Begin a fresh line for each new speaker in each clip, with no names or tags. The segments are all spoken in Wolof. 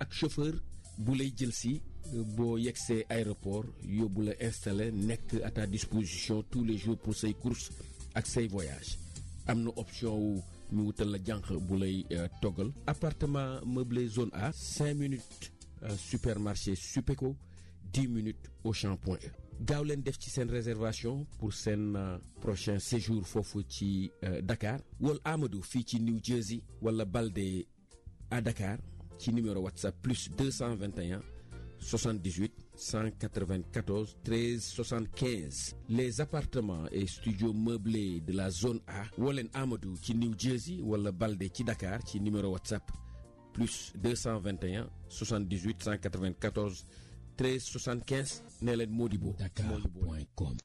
ak chauffeur bu lay jël si boo yegsee aéroport yóbbu la installé nekk à ta disposition tous les jours pour say courses ak say voyages am na option wu ñu wutal la jànq bu lay toggal appartement meublé zone A cinq minutes supermarché Supeco dix minutes Auchan Point E gaaw leen def ci seen réservation pour seen prochain séjour foofu ci Dakar wala Amadou fii ci New Jersey wala Balde à Dakar ci numéro WhatsApp plus 221 78 194 13 75 les appartements et studios meublés de la zone A woo leen Amadou ci New Jersey wala Balde ci Dakar ci numéro WhatsApp plus 221 78 194 13 75 nee leen Modibo
dakar.com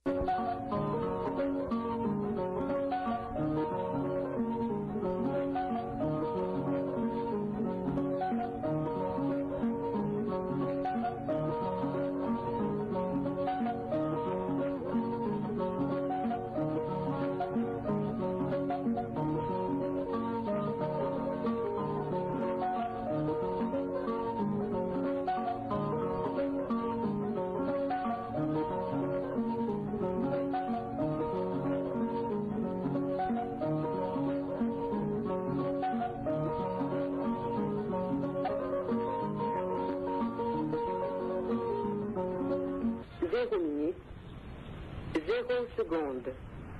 Zéro minute, zéro seconde.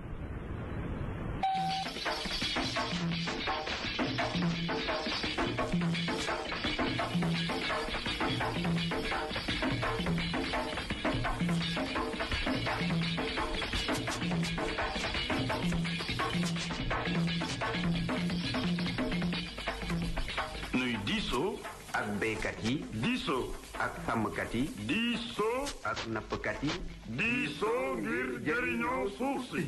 nuy diisoo
ak béykat yi
diisoo
ak sàmmkat yi
diisoo
ak nappkat yi
diisoo ngir jëriñoo suuf si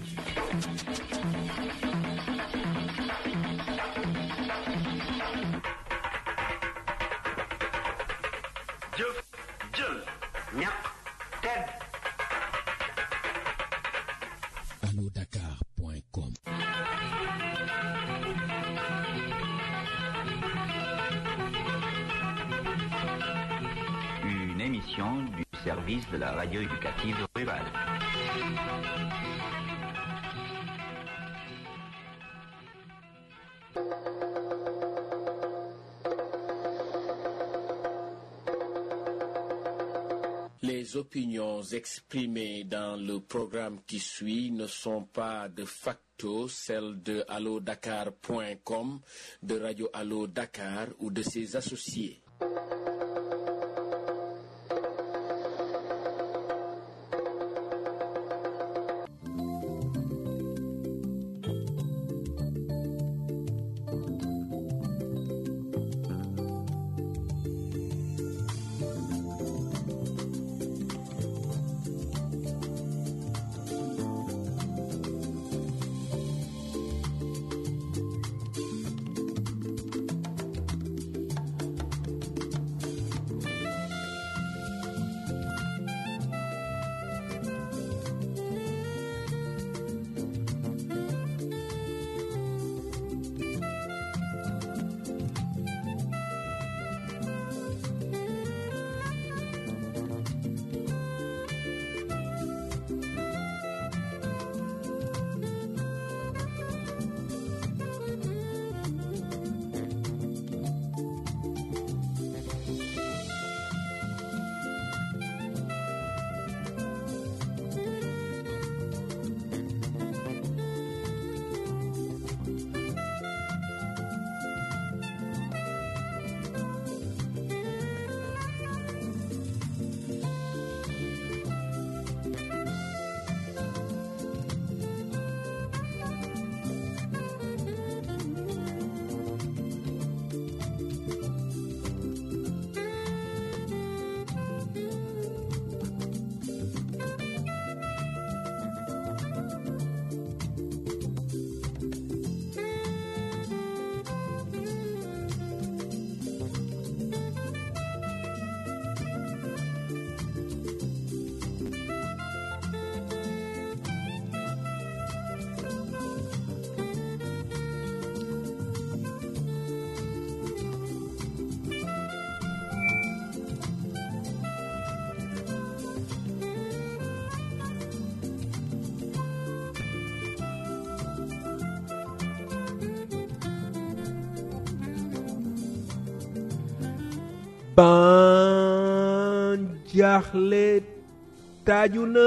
jëf jël
ñaq tedd
allo dakar.com
Une émission du service de la radio éducative rurale.
Les opinions exprimées dans le programme qui suit ne sont pas de facto celles de allodakar.com, de Radio Allo Dakar ou de ses associés. ban jaaxle taaju na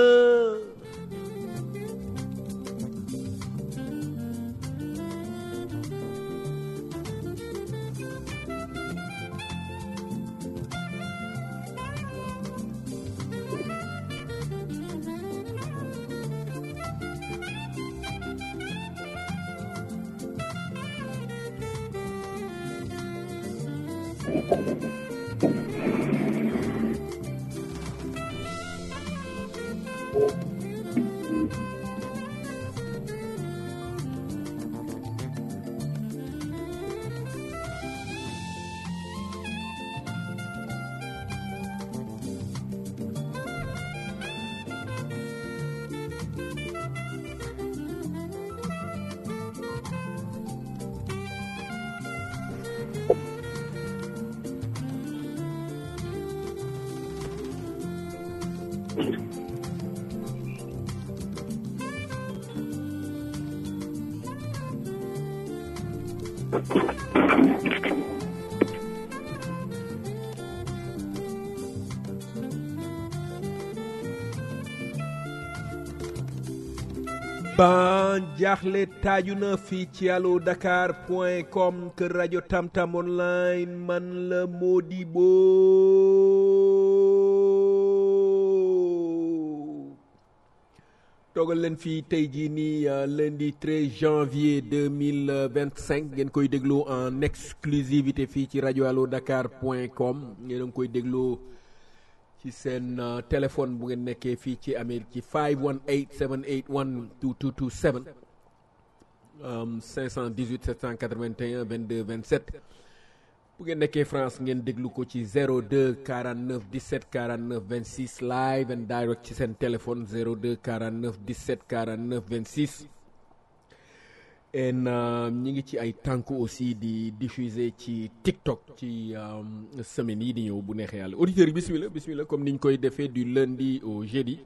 ban jaaxle taaju na fii ci allo dakar point com kër rajo tamtam online man la Modibo toogal leen fii tey jii nii euh, lundi 13 janvier 2025 ngeen koy déglu en exclusivité fii ci rajo allo dakar point com ngeen a ngi koy déglu ci seen uh, téléphone bu ngeen nekkee fii ci Amérique ci 518 781 2227 um, 518 781 22 27 bu ngeen nekkee France ngeen déglu ko ci 02 49 17 49 26 live and direct ci seen téléphone 02 49 17 49 26 en ñi ngi ci ay tànk aussi di diffuser ci TikTok ci um, semaine yi di ñëw bu neexee yàlla auditeurs yi bismillah bismillah comme ni ñu koy defee du lundi au jeudi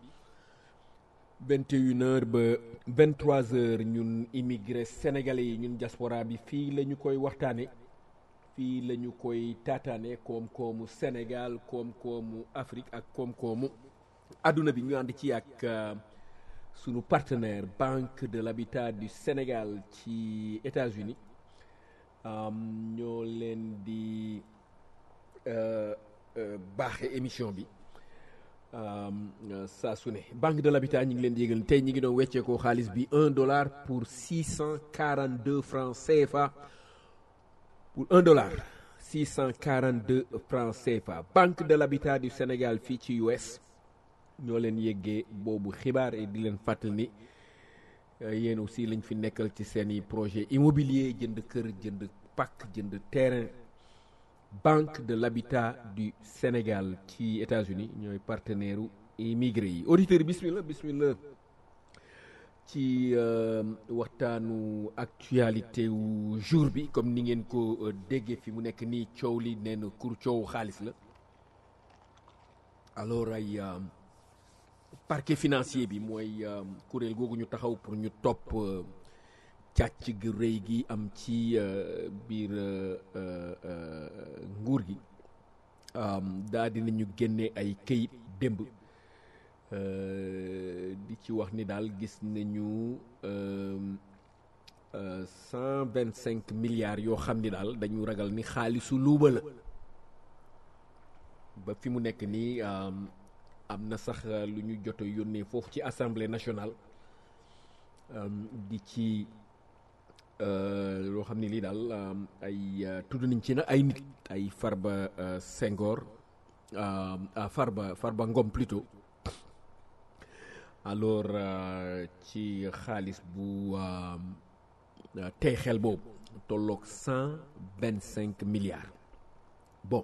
21 heures ba 23 heures ñun immigré sénégalais yi ñun diaspora bi fii la ñu koy waxtaane fii la ñu koy taataane koom-koomu Sénégal koom-koomu Afrique ak koom-koomu adduna bi ñu ànd ci ak uh, sunu partenaire Banque de l'Habitat du Sénégal ci États-Unis um, ñoo leen di uh, uh, baaxe émission bi um, saa su ne Banque de l'Habitat ñu ngi leen di yëgal tey ñi ngi doon wecceekoo xaalis bi un dollar pour six cent quarante deux francs CFA pour un dollar six cent quarante deux francs CFA Banque de l'Habitat du Sénégal fii ci US ñoo leen yéggee boobu xibaar et di leen fàttali ni yéen aussi lañ fi nekkal ci seeni projet immobilier jënd kër jënd pàkk jënd terrain Banque de l'Habitat du Sénégal ci États-Unis ñooy partenaire u immigré yi auditeurs bismillah bismillah ci waxtaanu actualité wu jour bi comme ni ngeen ko déggee fi mu nekk nii coow li nee na kur coow xaalis la alors ay parquet financier bi mooy kuréel googu ñu taxaw pour ñu topp càcc gi rëy gi am ci biir nguur gi daa dinañu génne ay këyit démb di ci wax ni daal gis nañu cent vingt cinq milliards yoo xam ni daal dañu ragal ni xaalisu luuba la ba fi mu nekk nii am na sax lu ñu jot a yónnee foofu ci assemblée nationale di ci loo xam ne lii daal ay tudd nañ ci na ay nit ay Farba Senghor Farba Farba Ngom plutôt alors ci xaalis bu tey xel boobu tolloog cent vingt cinq milliards bon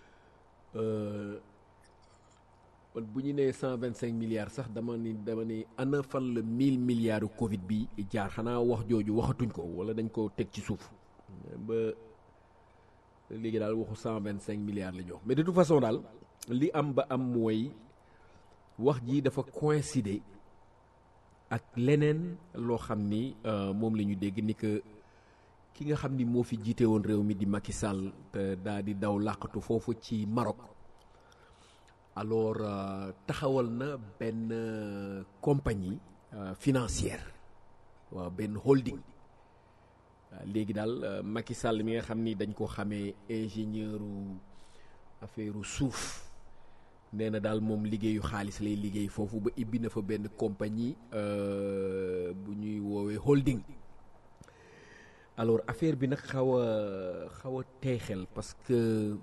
man bu ñu nee cent vingt cinq milliards sax dama ni dama ni ana fan la mille milliards Covid bi jaar xanaa wax jooju waxatuñ ko wala dañ ko teg ci suuf ba léegi daal waxu cent vingt cinq milliards la ñu wax mais de toute façon daal li am ba am mooy wax ji dafa coïncider ak leneen loo xam ni moom la ñu dégg ni que ki nga xam ni moo fi jiite woon réew mi di Macky Sall te daa di daw làqatu foofu ci Maroc alors euh, taxawal na benn euh, compagnie euh, financière waaw benn holding waaw léegi daal euh, Macky Sall mi nga xam ni dañ ko xamee ingénieur u affaire u suuf nee na daal moom liggéeyu xaalis lay liggéey foofu ba ibbi na fa benn compagnie euh, bu ñuy woowee holding alors affaire bi nag xaw a xaw a teexel parce que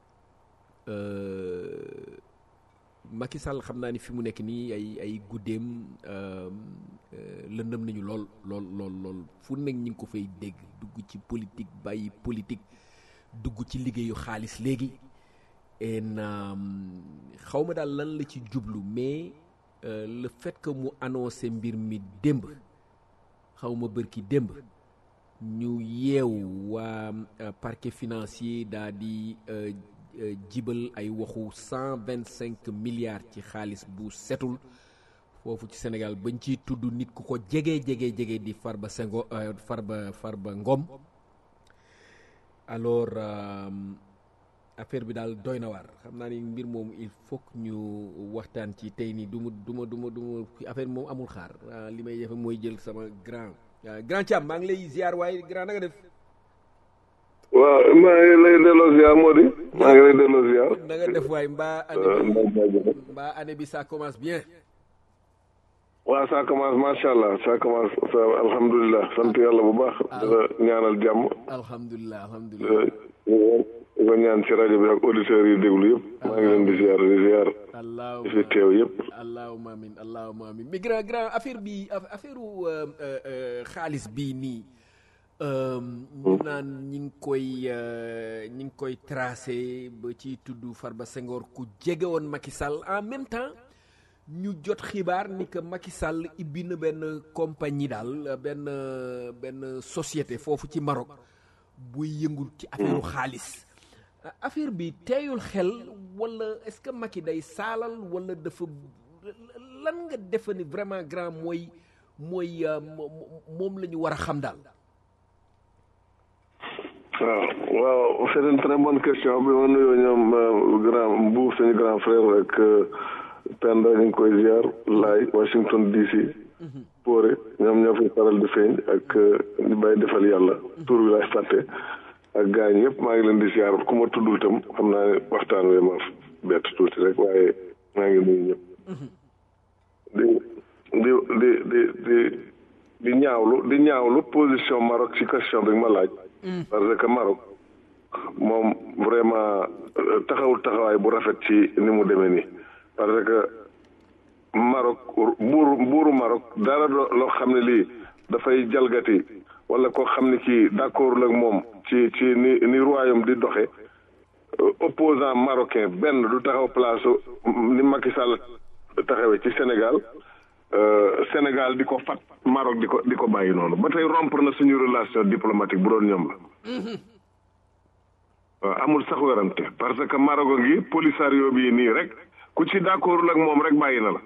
euh, Macky Sall xam naa ni fi mu nekk nii ay ay guddeem euh, euh, lëndëm nañu lool lool lool lool fu nekk ñi ngi ko fay dégg dugg ci politique bàyyi politique dugg ci liggéeyu xaalis léegi en xaw ma daal lan la ci jublu mais euh, le fait que mu annoncé mbir mi démb xaw ma bërki démb ñu yeewu waa euh, parquet financier daa di euh, euh, jibal ay waxu cent vingt cinq milliards ci xaalis bu setul foofu ci Sénégal bañ ciy tudd nit ku ko jege jege jege di Farba Sengo euh, Farba Farba Ngom alors euh, affaire bi daal doy na waar xam naa ni mbir moomu il faut que ñu waxtaan ci tey nii du ma du ma du ma du ma affaire moom amul xaar ah, li may defe mooy jël sama grand ah, grand Thiam maa ngi lay ziar waaye grand na nga def
waaw maa ngi lay delloo ziar moo di maa ngi lay delloo ziar
na nga def waaye mbaa année
Euh,
bi
Mbaye Diagne.
mbaa année bi ça commence bien
waaw ça commence macha allah ça commence ça alhamdulilah sant yàlla bu baax di la ñaanal jàmm
alhamdulilah alhamdulilah
Euh, di ko ñaan ci rajo bi ak auditeurs yi déglu yëpp maa ngi leen di ziar di ziar di fi
allahuma
teew yëpp
allahuma amin allahuma amin mais grand grand affaire bi aff- affaire u euh, euh, euh, xaalis bii nii euh, ñu naan ñi ngi koy euh, ñi ngi koy tracé ba ci tudd Farba Senghor ku jege woon Macky Sall en même temps ñu jot xibaar ni que Macky Sall ibbi na benn compagnie daal benn benn société foofu ci Maroc buy yëngul ci affaire xaalis affaire bi teeyul xel wala est-ce que Macky day saalal wala dafa lan nga defe ni vraiment grand mooy mooy euh, mo- mo- moom la ñu war a xam daal
waaw waaw c'est une très bonne question bi ma nuyoo ñoom euh, grand Mbour suñu grand frère ak euh, Penda ñu ngi koy ziar laay Washington DC Poore ñoom ñoo fi faral di feeñ ak euh, ñu bàyyi defal yàlla tur bi laay fàtte ak gaañ yëpp maa ngi leen di ziar ku ma tuddul itam xam naa ne waxtaan wee ma bett tuuti rek waaye maa ngi nuyu ñëpp di di di di di di ñaawlu di ñaawlu position Maroc ci question bi nga ma laaj parce que Maroc moom vraiment euh, taxawul taxawaay bu rafet ci ni mu demee nii parce que Maroc buuru buuru Maroc dara loo loo xam ne lii dafay jalgati wala koo xam ne kii d'accord ak moom ci ci ni ni royaume di doxe euh, opposant marocain benn du taxaw place ni Macky Sall taxawee ci Sénégal euh, Sénégal di ko fat Maroc di ko di ko bàyyi noonu ba tey rompre na suñu relation diplomatique bu doon ñoom la waaw amul sax werante parce que Maroc a ngi Polisario bii nii rek ku ci d'accordul ak moom rek bàyyi na la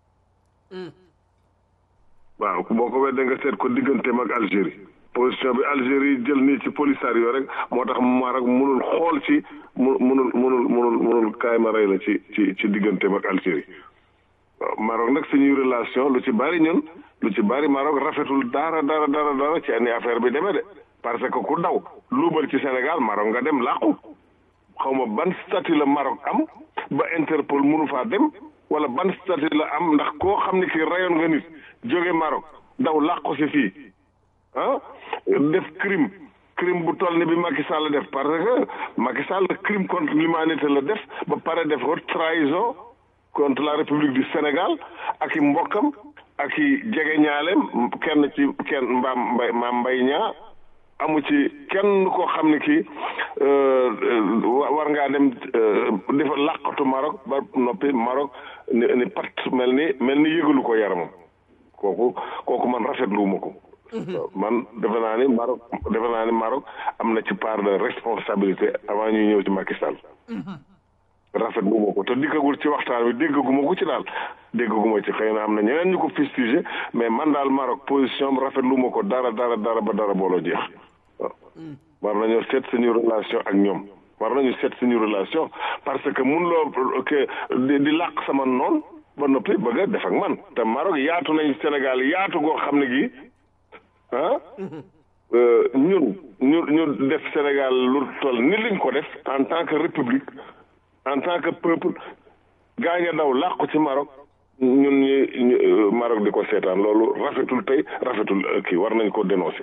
waaw boo ko weddee nga seet ko digganteem ak Algérie position bi Algérie jël nii ci Polisario rek moo tax Maroc mënul xool ci mu mënul mënul mënul mënul kaay ma rey la ci ci ci digganteem ak Algérie waaw Maroc nag suñuy relation lu ci bari ñun lu ci bari Maroc rafetul dara dara dara dara ci ani affaire bi demee de parce que ku daw luubal ci Sénégal Maroc nga dem làqu xaw ma ban statut la Maroc am ba Interpol mënu faa dem wala ban statut la am ndax koo xam ne kii rayoon nga nit jóge Maroc daw làqu si fii ah def crime crime bu toll ni bi Macky Sall def parce que Macky Sall crime contre l'humanité la def ba pare def haute trahison contre la République du Sénégal ak i mbokkam ak i jegeñaaleem kenn ci kenn mbaam mbay maam mbay ñaa amu ci kenn koo xam ne kii war ngaa dem dafa làqatu Maroc ba noppi Maroc ni ni pat mel ni mel ni yëgalu ko yaramam kooku kooku man rafetluwuma ko man defe naa ni Maroc defe naa ni Maroc am na ci part de responsabilité avant ñuy ñëw ci Macky Sall rafetluwuma ko te dikkagul ci waxtaan wi déggaguma ko ci daal déggaguma ci xëy na am na ñeneen ñu ko fustigé mais man daal Maroc position am rafetluwuma ko dara dara dara ba dara booloo jeex waaw war nañoo seet suñu relation ak ñoom war nañu seet suñu relation parce que mun loo que di di làq sama noon ba noppi bëgg a def ak man te Maroc yaatu nañ Sénégal yaatu goo xam ne gii ah ñun ñu ñu def Sénégal lu toll ni liñ ko def en tant que république en tant que peuple gaañ a daw làqu ci Maroc ñun ñi Maroc di ko seetaan loolu rafetul tey rafetul kii war nañ ko dénoncer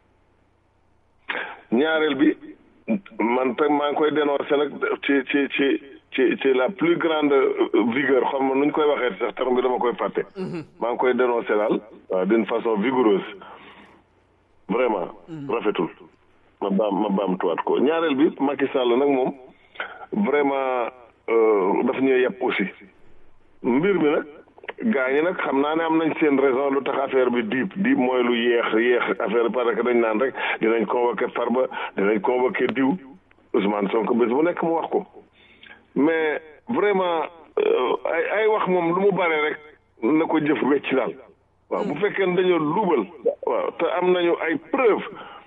ñaareel bi man tey maa ngi koy dénoncer nag ci ci ci ci ci la plus grande vigueur xam nga nu ñu koy waxee sax terme bi dama koy fàtte. maa ngi koy dénoncer daal d'une façon vigoureuse vraiment. rafetul ma baam ma baamtuwaat ko ñaareel bi Macky Sall nag moom vraiment daf ñuy yàpp aussi mbir mi nag. gaa ñi nag xam naa ne am nañ seen raison lu tax affaire bi diib diib mooy lu yéex yéex affaire parce que dañ naan rek dinañ convoqué Farba dinañ convoqué diw Ousmane Sonko bés bu nekk mu wax ko mais vraiment ay ay wax moom lu mu bare rek na ko jëf wecc daal waaw bu fekkee ne dañoo luubal waaw te am nañu ay preuve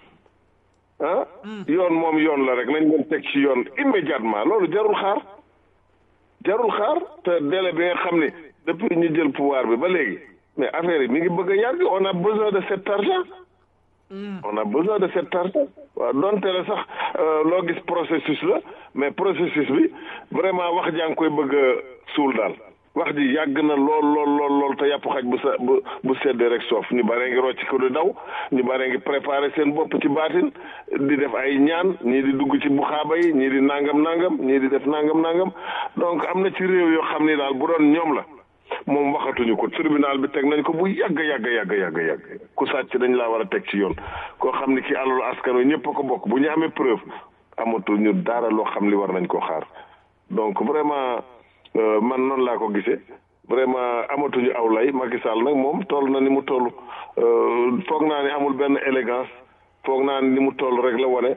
ah yoon moom yoon la rek nañ leen teg ci yoon immédiatement loolu jarul xaar jarul xaar te délai bi nga xam ne depuis ñu jël pouvoir bi ba léegi mais affaire yi mi ngi bëgg a yàgg on a besoin de cet argent on a besoin de cet argent waaw donte la sax loo gis processus la mais processus bi vraiment wax jaa ngi koy bëgg a suul daal wax ji yàgg na lool lool lool lool te yàpp xaj bu sa bu bu seddee rek soof ñu bare ngi rocc ko di daw ñu bare ngi préparé seen bopp ci baatin di def ay ñaan ñii di dugg ci buxaaba yi ñii di nangam nangam ñii di def nangam nangam donc am na ci réew yoo xam ni daal bu doon ñoom la moom waxatuñu ko tribunal bi teg nañ ko bu yàgg yàgg yàgg yàgg yàgg ku sàcc dañ laa war a teg ci yoon koo xam ni ki alalu askan wi ñëpp a ko bokk bu ñu amee preuve amatuñu dara loo xam li war nañ koo xaar donc vraiment man noonu laa ko gisee vraiment amatuñu aw lay Macky Sall nag moom toll na ni mu toll foog naa ni amul benn élégance foog naa ni ni mu toll rek la wane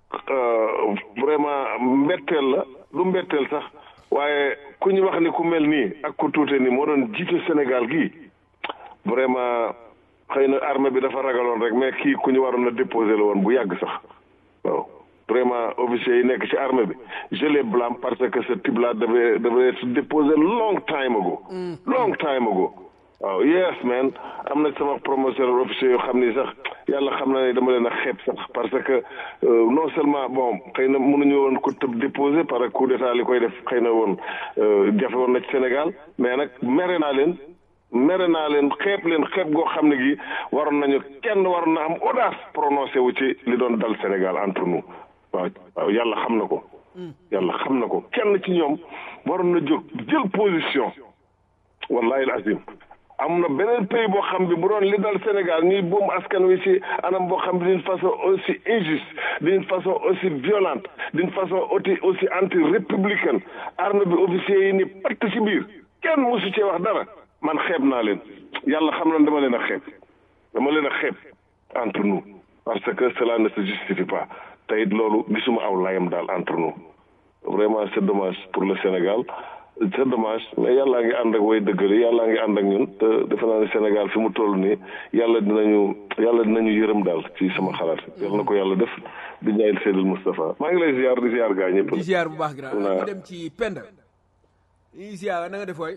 vraiment mbetteel la du mbetteel sax waaye ku ñu wax ni ku mel nii ak ku tuute ni moo doon jiite Sénégal gii vraiment xëy na armée bi dafa ragaloon rek mais kii ku ñu waroon a déposé la woon bu yàgg sax waaw vraiment officiers yi nekk ci armée bi je les blâme parce que ce type là devait devait être déposé long time ago long time ago waaw yes man am na sama promotionnaire officier yoo xam ni sax yàlla xam na ne dama leen a xeeb sax parce que non seulement bon xëy na mënuñu woon ko tëb déposé par coup d'état li koy def xëy na woon jafe woon na ci Sénégal mais nag mere naa leen mere naa leen xeeb leen xeeb goo xam ne gi waroon nañu kenn waroon na am audace prononcé wu ci li doon dal Sénégal entre nous waaw waaw yàlla xam na ko yàlla xam na ko kenn ci ñoom waroon na jóg jël position wallahi al azim am na beneen pays boo xam bi bu doon li dal Sénégal ñuy boom askan wi ci anam boo xam bi d'une façon aussi injuste d'une façon aussi violente d'une façon aussi aussi anti républicaine armée bi officiers yi ni patt ci biir kenn mosu cee wax dara man xeeb naa leen yàlla xam na dama leen a xeeb dama leen a xeeb entre nous parce que cela ne se justifie pas te it loolu gisuma aw layam daal entre nous vraiment c'est dommage pour le Sénégal c'est dommage mais yàllaa ngi ànd ak way dëggali yàllaa ngi ànd ak ñun te defe naa ne Sénégal fi mu toll nii yàlla dinañu yàlla dinañu yërëm daal ci sama xalaat yàlla na ko yàlla def di ñaayil Seydil Moustapha maa ngi lay ziar di ziar gaa ñëpp
di ziar bu baax grand ñu dem ci Penda ñu ziar na nga def waay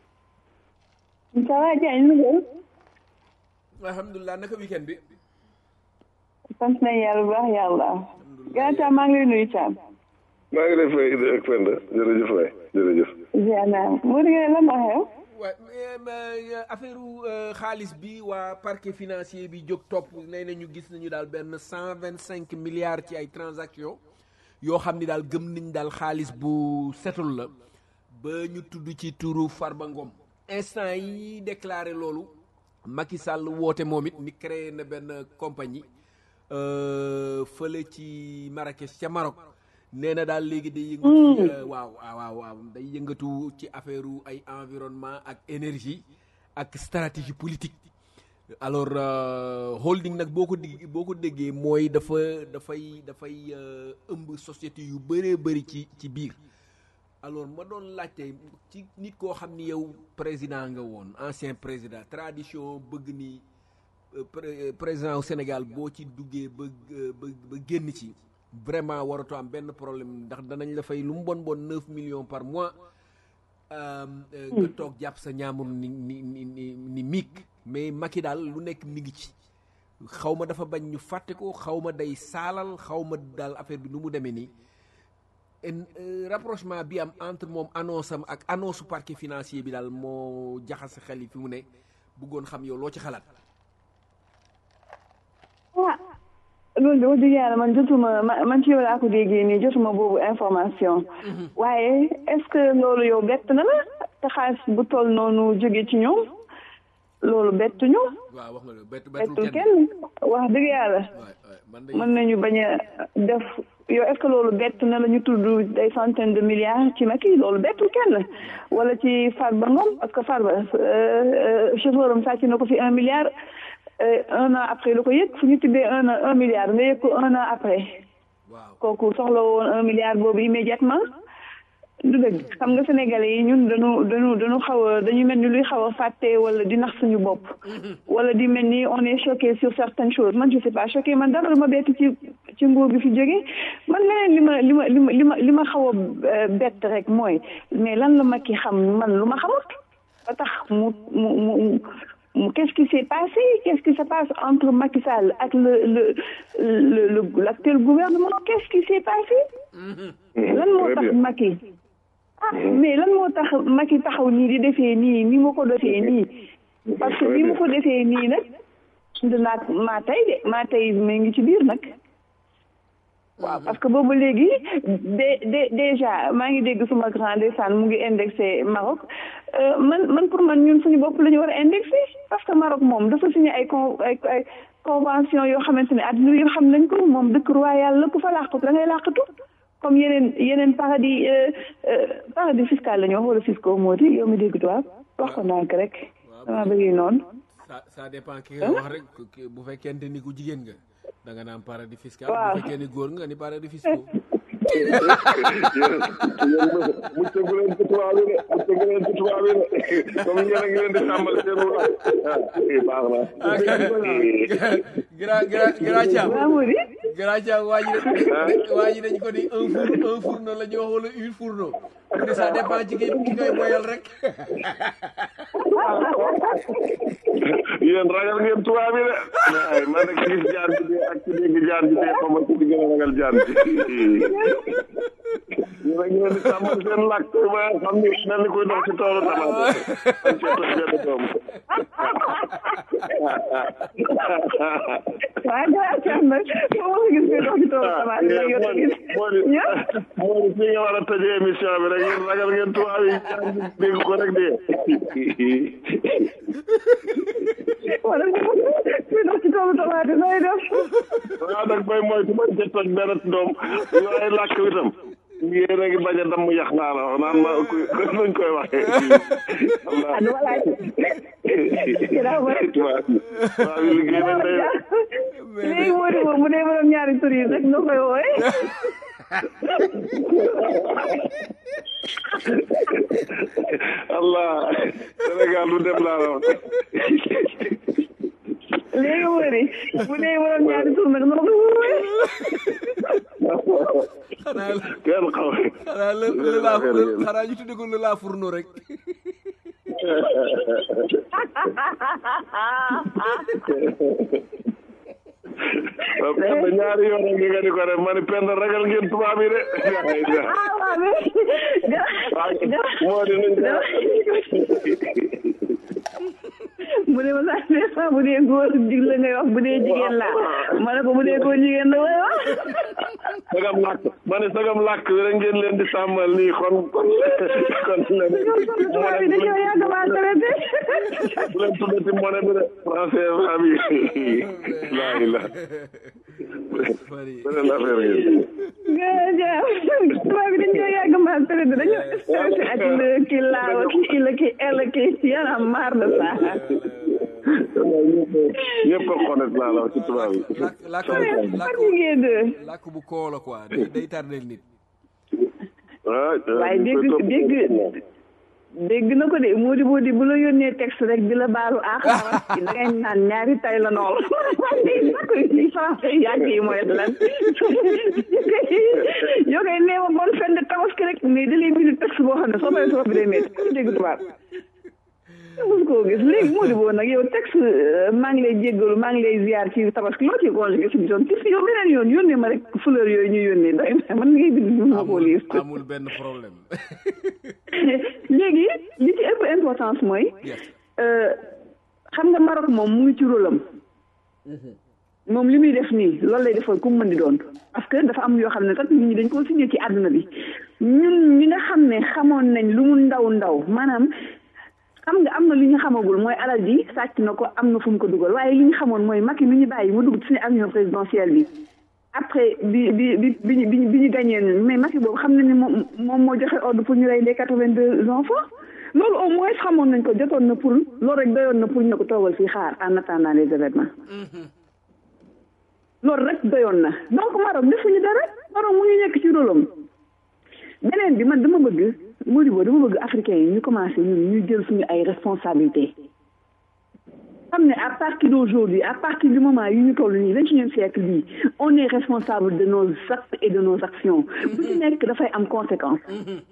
ça va Diagne nu ngeen
alhamdulilah naka weekend bi
sant nañ yàlla bu baax yàlla grand Thiam maa ngi lay nuyu Thiam
maa ngi lay fay ak Penda jërëjëf waay jërëjëf
ziar naa moo di ngeen la ma xew
waaw affaire xaalis bi waa parquet financier bi jóg topp nee nañu gis nañu daal benn cent vingt cinq milliards ci ay transactions yoo xam ni daal gëm nañ daal xaalis bu setul la ba ñu tudd ci turu Farba Ngom instant yi déclaré loolu Macky Sall woote moom it ni créé na benn compagnie fële ci Marrakech ca Maroc nee na daal léegi day yëngatu ci waaw waaw waaw day yëngatu ci affaire ay environnement ak énergie ak stratégie politique alors holding nag boo ko dig boo ko déggee mooy dafa dafay dafay ëmb société yu bëree bëri ci ci biir alors ma doon laajte ci nit koo xam ni yow président nga woon ancien président tradition bëgg ni euh, pré- euh, président au Sénégal boo ci duggee ba euh, ba ba génn ci vraiment waratoo am benn problème ndax danañ la fay lu mu bon bon neuf millions par mois euh, euh, nga toog jàpp sa ñaamur ni ni ni ni ni miig mais Macky daal lu nekk mi ngi ci xaw ma dafa bañ ñu fàtte ko xaw ma day saalal xaw ma daal affaire bi nu mu demee nii en euh, rapprochement bi am entre moom annonce am ak annonce parquet financier bi daal moo jaxase xel yi fi mu ne bëggoon xam yow loo ci xalaat.
ah loolu de wax dëgg yàlla man jotuma ma- man ci yow laa ko déggee nii jotuma boobu information waaye est-ce que loolu yow bett na la te xaalis bu toll noonu jóge ci ñoom loolu bettuñu
waaw wax nga loolu bett
bettul
bettul
kenn wax dëgg yàlla
waay waay man de
mën nañu bañ a def yow est-ce que loolu bett na la ñu tudd des centaines de milliards ci Macky loolu bettul kenn wala ci Farba Ngom parce que Farba chauffeur am sàcc na ko fi un milliard euh, un an après la ko yëg fu ñu tuddee un an un milliard nga yëg ko un an après
waaw
kooku soxla woon un milliard boobu immédiatement du dëgg xam nga sénégalais yi ñun dañu dañu dañu xaw a dañu mel ni luy xaw a fàtte wala di nax suñu bopp wala di mel ni on est choqué sur certaines choses man je sais pas choqué man dara lu ma bett ci ci nguur bi fi jógee man leneen li ma li ma li ma li ma li ma xaw a euh, bett rek mooy mais lan la ma ki xam man lu ma xamut ba tax mu mu mu mu qu'est-ce qui s'est passé qu'est-ce qui se passe entre Macky Sall ak le le le le l'actuel gouvernement qu'est-ce qui s'est passé lan moo
Très
tax
bien.
Macky ah mais lan moo tax Macky taxaw nii di defee nii ni mu ko defee nii parce que ni mu ko defee nii nag dinaa maa tey de maa tey mi ngi ci biir nag waaw parce que boobu léegi de de déjà maa ngi dégg suma grand ndeysaan mu ngi indexé Maroc Euh, man man pour man ñun suñu bopp la ñu war a indexé parce que Maroc moom dafa signé ay con ay ay convention yoo xamante ne àdduna yoo xam nañ ko moom dëkk royal la ku fa làqatu da ngay làqatu comme yeneen yeneen paradis euh, euh, paradis fiscal la ñu wax wala fiscaux moo di yow mi dégg tubaab wax ko ndànk rek dama bëggee noonu
ça ça dépend ki nga wax rek ki- bu fekkente ni ku jigéen nga da nga naan paradis fiscal
Waaw.
bu fekkee ni góor nga ni paradis fiscal
yéen yéen muccagu leen ci tubaab yi de muccagu leen ci tubaab yi de comme yéen a ngi leen di tàmbal seen wu ah baax na.
gra gra gra Thiam
waaw moo di
gra Thiam waa ji dañ waa ji dañ ko ni un four un fourneau la ñu wax wala une fourneau mu ne ça dépend ci ki ki koy boyal rek
yéen ragal ngeen tubaab yi de ay man nag gis jaan ji dee ak ci dégg jaan ji dee xaw ma ci di gën a ragal jaan ji yéen a ngi leen di tàmbal seen làkk ba xam ni mel ni kuy dox ci toolu tamaate am cee toj benn doom
waaw gaa caam nag moo ma gis nga dox ci toolu tamaate la yow gis
moo di moo di fii nga war a tëjee émission bi rek yéen ragal ngeen tubaab yi jaan ji dégg ko rek dee
wala kuy dox ci toolu tamaate nooy def
waaw nag bay moytu bañ ca toj benn doom waaye làkk wi tam yéen a ngi bañ a damm yax naa la wax naan ma kuy nuñ koy waxee
ah du ma laaj Ginnaaw ba-
tubaab yi tubaab yi liggéey nañ day
léegi moo di moom mu dee borom ñaari tur yi rek noo koy wooye
allah Sénégal lu dem laa la wax
léegi moo di mu dee borom ñaari tur nag noo koy wooye
xanaa la
kenn xaw
xanaa la la laa xanaa ñu tudde ko la laa fourneau rek
waaw penda ñaari yoon rek nga di ko def ma ni penda ragal ngeen tubaab yi de
ah waaw mais
moo di nañ
mu ne ma sax ne sax bu dee góor dig la ngay wax bu dee jigéen la ma ne ko bu dee góor jigéen la way wax
sagam làkk ma ne sagam làkk bi rek ngeen leen di sàmmal nii kon kon kon leen
tubaab yi dañoo yàgg maa traité
bu leen tuddati monnaie bi de français va bi laa ila beneen affaire ngeen
Gaja, tubaab yi dañoo yàgg maa traité dañoo stressé ak le kii laawa kii ila kii ela kii yana maar de ça
ñëpp a xonet laa la wax ci tubaab yi
làkk làkk làkk
fatigué de
làkk bu koo la quoi day day tardel nit
ah
waaye dégg dégg dégg na ko de moo di boo di bu la yónnee texte rek di la baalu àq da ngay naan ñaari tay la nool léegi nag yi français yàgg yi mooy lan yoo koy nee ma bonne fin de tabaski rek mais da lay bind texte boo xam ne soo paree soo bi day métti comme dégg tubaab mos koo gis léegi moo di boo nag yow texte maa ngi lay jéggalu maa ngi lay ziar ci tabaski loo ci conjugué suñu zone ci yow beneen yoon yónnee ma rek fleur yooyu ñu yónnee doy na man ngay bind ñu ma koo liir
amul benn problème
léegi li ci ëpp importance mooy xam nga Maroc moom mu ngi ci rôle am moom li muy def nii loolu lay defal ku mu mën di doon parce que dafa am yoo xam ne kat nit ñi dañ koo signé ci àdduna bi ñun ñi nga xam ne xamoon nañ lu mu ndaw ndaw maanaam xam nga am na li ñu xamagul mooy alal ji sàcc na ko am na fu mu ko dugal waaye li ñu xamoon mooy Macky mi ñu bàyyi mu dugg ci suñu avion présidentielle bi après bi bi bi bi bi bi ñu gagné mais Macky boobu xam na ni moom moom moo joxe ordre pour ñu rey les quatre-vingt-deux enfants loolu au moins xamoon nañ ko jotoon na pour loolu rek doyoon na pour ñu ko toogal fii xaar en attendant les événements loolu rek doyoon na donc Maroc defuñu dara Maroc mu ngi nekk ci rôlam beneen bi man dama bëgg Modibo dama bëgg africains yi ñu commencé ñun ñu jël suñu ay responsabilités xam ne à partir d'aujourd'hui à partir du moment yu ñu toll nii vingt-et-unième siècle bii on est responsable de nos actes et de nos actions bu ci nekk dafay am conséquence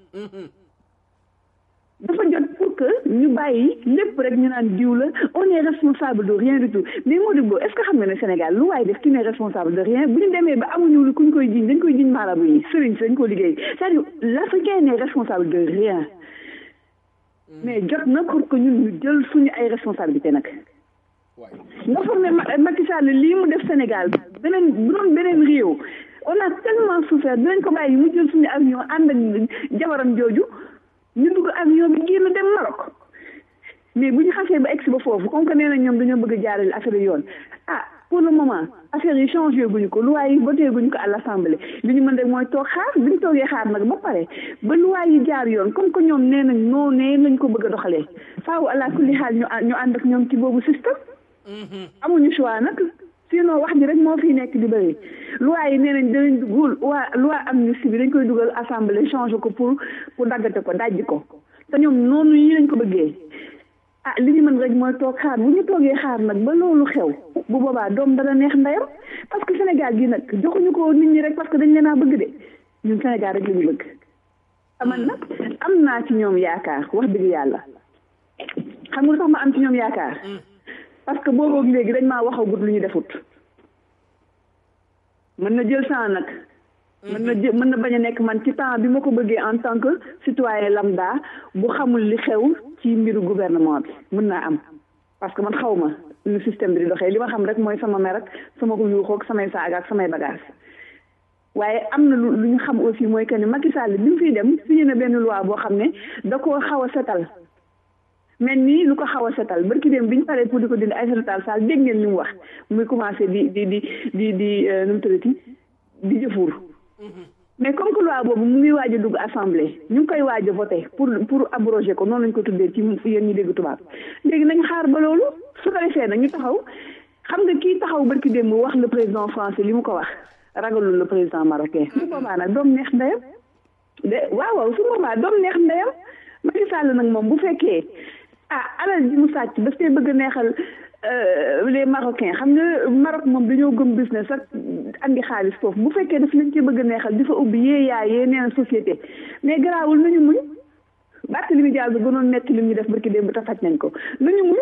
dafa jot pour que ñu bàyyi lépp rek ñu naan diw la on est responsable de rien du tout mais Modibo est-ce que xam nga ne Sénégal lu waaye def ki ne responsable de rien bu ñu demee ba amuñu lu kuñ koy jiñ dañ koy jiñ maarabu yi sëriñ si dañ ko liggéey c'est-à-dire l'Africain n'est responsable de rien mais jot na pour que ñun ñu jël suñu ay responsabilité nag nga foog ne Macky Sall lii mu def Sénégal beneen bu doon beneen réew on a tellement souffert dinañ ko bàyyi mu jël suñu avion ànd ak jabaram jooju ñu dugg avion bi génn dem Maroc mais bu ñu xasee ba egsi ba foofu comme que nee na ñoom dañoo bëgg a jaarale affaire yoon ah pour le moment affaire yi changé guñu ko loi yi voté guñu ko à l'assemblée li ñu mën rek mooy toog xaar bi ñu toogee xaar nag ba pare ba loi yi jaar yoon comme que ñoom nee nañ noo nee lañ ko bëgg a doxalee faaw ala kulli xaal ñu ñu ànd ak ñoom ci boobu système amuñu choix nag sinon wax ji rek moo fi nekk di bëri loi yi nee nañ danañ dugg loi loi amnistie bi dañ koy dugal assemblée changer ko pour pour daggate ko dajji ko te ñoom noonu yi lañ ko bëggee ah li ñu mën rek mooy toog xaar bu ñu toogee xaar nag ba loolu xew bu boobaa doom dana neex ndeyam parce que Sénégal gi nag joxuñu ko nit ñi rek parce que dañ leen a bëgg de ñun Sénégal rek la ñu bëgg aman nag am naa ci ñoom yaakaar wax dëgg yàlla xam nga lu tax ma am ci ñoom yaakaar parce que booboog léegi dañ maa waxagut lu ñu defut mën na jël temps nag mën na jë mën na bañ a nekk man ci temps bi ma ko bëggee en tant que citoyen lambda bu xamul li xew ci mbiru gouvernement bi mën naa am parce que man xaw ma nu système bi di doxee li ma xam rek mooy sama mer ak sama ko yuuxoog samay saaga ak samay bagage waaye am na lu lu ñu xam aussi mooy que ni Macky Sall bi mu fiy dem signé na benn loi boo xam ne da koo xaw a setal mel nii lu ko xaw a setal barki dem bi ñu paree pour di ko dindi Aïssata Tall Sall dégg ngeen li mu wax muy commencé di di di di di nu mu tuddati di jëfuur mais comme que loi boobu mu ngi waaj a dugg assemblée ñu ngi koy waaj a voté pour pour abroger ko noonu lañ ko tuddee ci yéen ñi dégg tubaab léegi nañ xaar ba loolu su ko defee nag ñu taxaw xam nga kii taxaw barki dem wax le président français li mu ko wax ragalul le président marocain su boobaa nag doom neex ndeyam de waaw waaw su boobaa doom neex ndeyam Macky Sall nag moom bu fekkee ah alal ji mu sàcc daf koy bëgg a neexal les marocains xam nga Maroc moom dañoo gëm business ak andi xaalis foofu bu fekkee daf lañ cee bëgg a neexal di fa ubbi yee yaay yee neen société mais garaawul nañu muñ bàtt li mu jaar bi gënoon metti li ñu def barki démb te faj nañ ko nañu muñ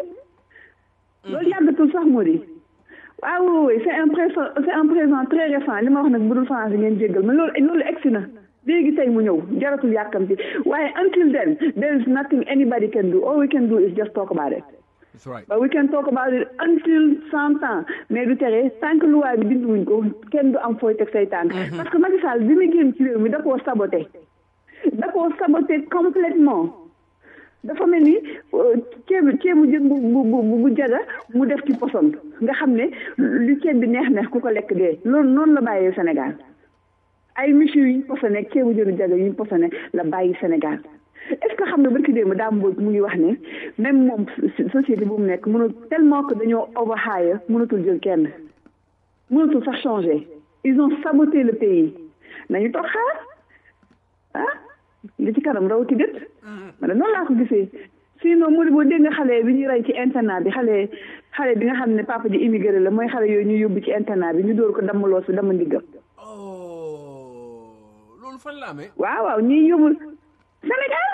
loolu yàggatul sax moo di waaw oui c'est un présent c'est un présent très récent li ma wax nag bu dul français ngeen jéggal mais loolu loolu egsi na léegi tey mu ñëw jaratul yàkkamti waaye until then there is nothing anybody can do all we can do is just talk about it
That's right.
but we can talk about it until cent ans mais du tere tant que loi bi dindi wuñ ko kenn du am fooy teg say tànk parce que Macky Sall bi muy génn ci réew mi da koo saboté da koo saboté complètement dafa mel ni ceeb ceebu jën bu bu bu bu jaga mu def ci poson nga xam ne lu ceeb bi neex neex ku ko lekk dee loolu noonu la bàyyee Sénégal ay michu yu ñu posone ceebu jënu jaga yu ñu posone la bàyyi Sénégal est-ce que xam nga barki démb daa mbooj mu ngi wax ne même moom société bu mu nekk mënul tellement que dañoo overhire mënatul jël kenn mënatul sax changer ils ont saboté le pays nañu toog xaar ah li ci kanam rawati gët ma ne noonu laa ko gisee sinon mu boo dégg nga xale bi ñuy rey ci internat bi xale xale bi nga xam ne papa ji immigré la mooy xale yooyu ñu yóbbu ci internat bi ñu dóor ko damm loos bi damm ndiggam
oh loolu fan la amee
waaw waaw ñuy yóbbu Sénégal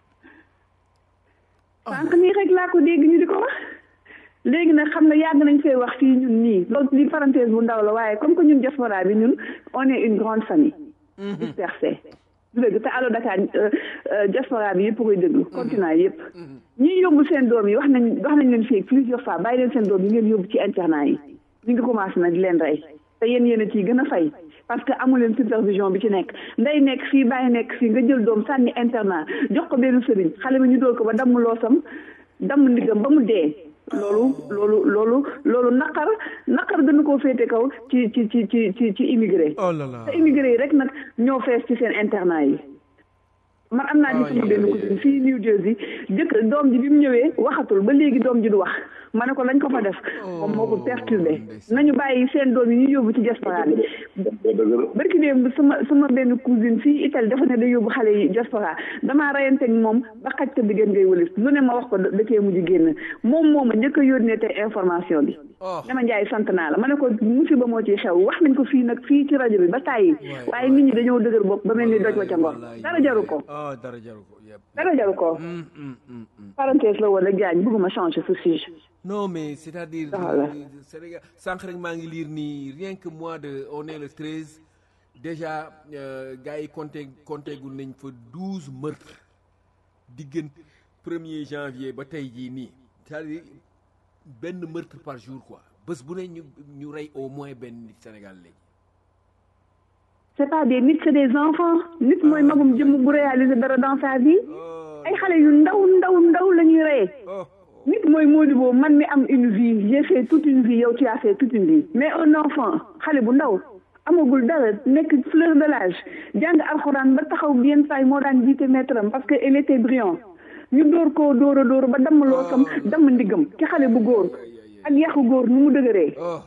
sànq nii rek laa ko dégg ñu di ko wax léegi nag xam na yàgg nañ fee wax fii ñun nii loolu li parenthèse bu ndaw la waaye comme que ñun diaspora bi ñun on est une grande famille dispersée du dëgg te Allo Dakar diaspora bi yëpp koy déglu continent yëpp ñi yóbbu seen doom yi wax nañ wax nañ leen fii plusieurs fois bàyyi leen seen doom yi ngeen yóbbu ci internat yi ñu ngi commencé nag di leen rey te yéen yéen a ciy gën a fay parce que amu leen supervision bi ci nekk nday nekk fii bàyyi nekk fii nga jël doom sànni internat jox ko benn sëriñ xale bi ñu dóor ko ba damm loosam damm ndigam ba mu dee loolu loolu loolu loolu naqar naqar gënu koo féete kaw ci ci ci ci ci ci immigré
oh là là
te immigré yi rek nag ñoo fees ci seen internat yi man am naa ci sama benn cousine fii New Jersey jëkk doom ji bi mu ñëwee waxatul ba léegi doom ji du wax ma ne ko lañ ko fa def moom moo ko perturbé nañu bàyyi seen doom yi ñu yóbbu ci diaspora bi barki démb sama sama benn cousine fii Italie dafa ne da yóbbu xale yi diaspora damaa rayanteeg moom ba xaj te diggéen ngay wëlis lu ne ma wax ko da cee mujj génn moom moo ma njëkk a yónnee te information bi dama njaay sant naa la ma ne ko musiba moo ciy xew wax nañ ko fii nag fii ci rajo bi ba tàyyi waaye nit ñi dañoo dëgër bopp ba mel ni doj wa ca ngor dara jaru ko
oh dara jaru ko yëpp
dara jaru ko parenthèse la woon rek jaañ bëgguma changer ce sujet
non mais c'est-à-dire
Voilà.
euh, Sénégal sànq rek maa ngi lire nii rien que mois de on est le 13 déjà euh, gars yi compté compté gul nañ fa 12 meurtres diggante 1er janvier ba tey jii nii c'est-à-dire benn meurtre par jour quoi bés bu ne ñu ñu rey au moins benn nit Sénégal léegi
c'est pas des nit c'est des enfants nit mooy magum jëmm bu réaliser dara dans sa vie ay xale yu ndaw ndaw ndaw la ñuy reyee
oh
nit mooy Modibo man mi am une vie j'ai fait toute une vie yow tu as fait toute une vie mais un enfant xale bu ndaw amagul dara nekk fleur de l'âge jàng alxuraan ba taxaw bien say moo daan jiite maître am parce que il était brillant ñu dóor koo dóor a dóor ba damm loosam damm ndiggam ci xale bu góor ak yàqu góor nu mu dëgëree
oh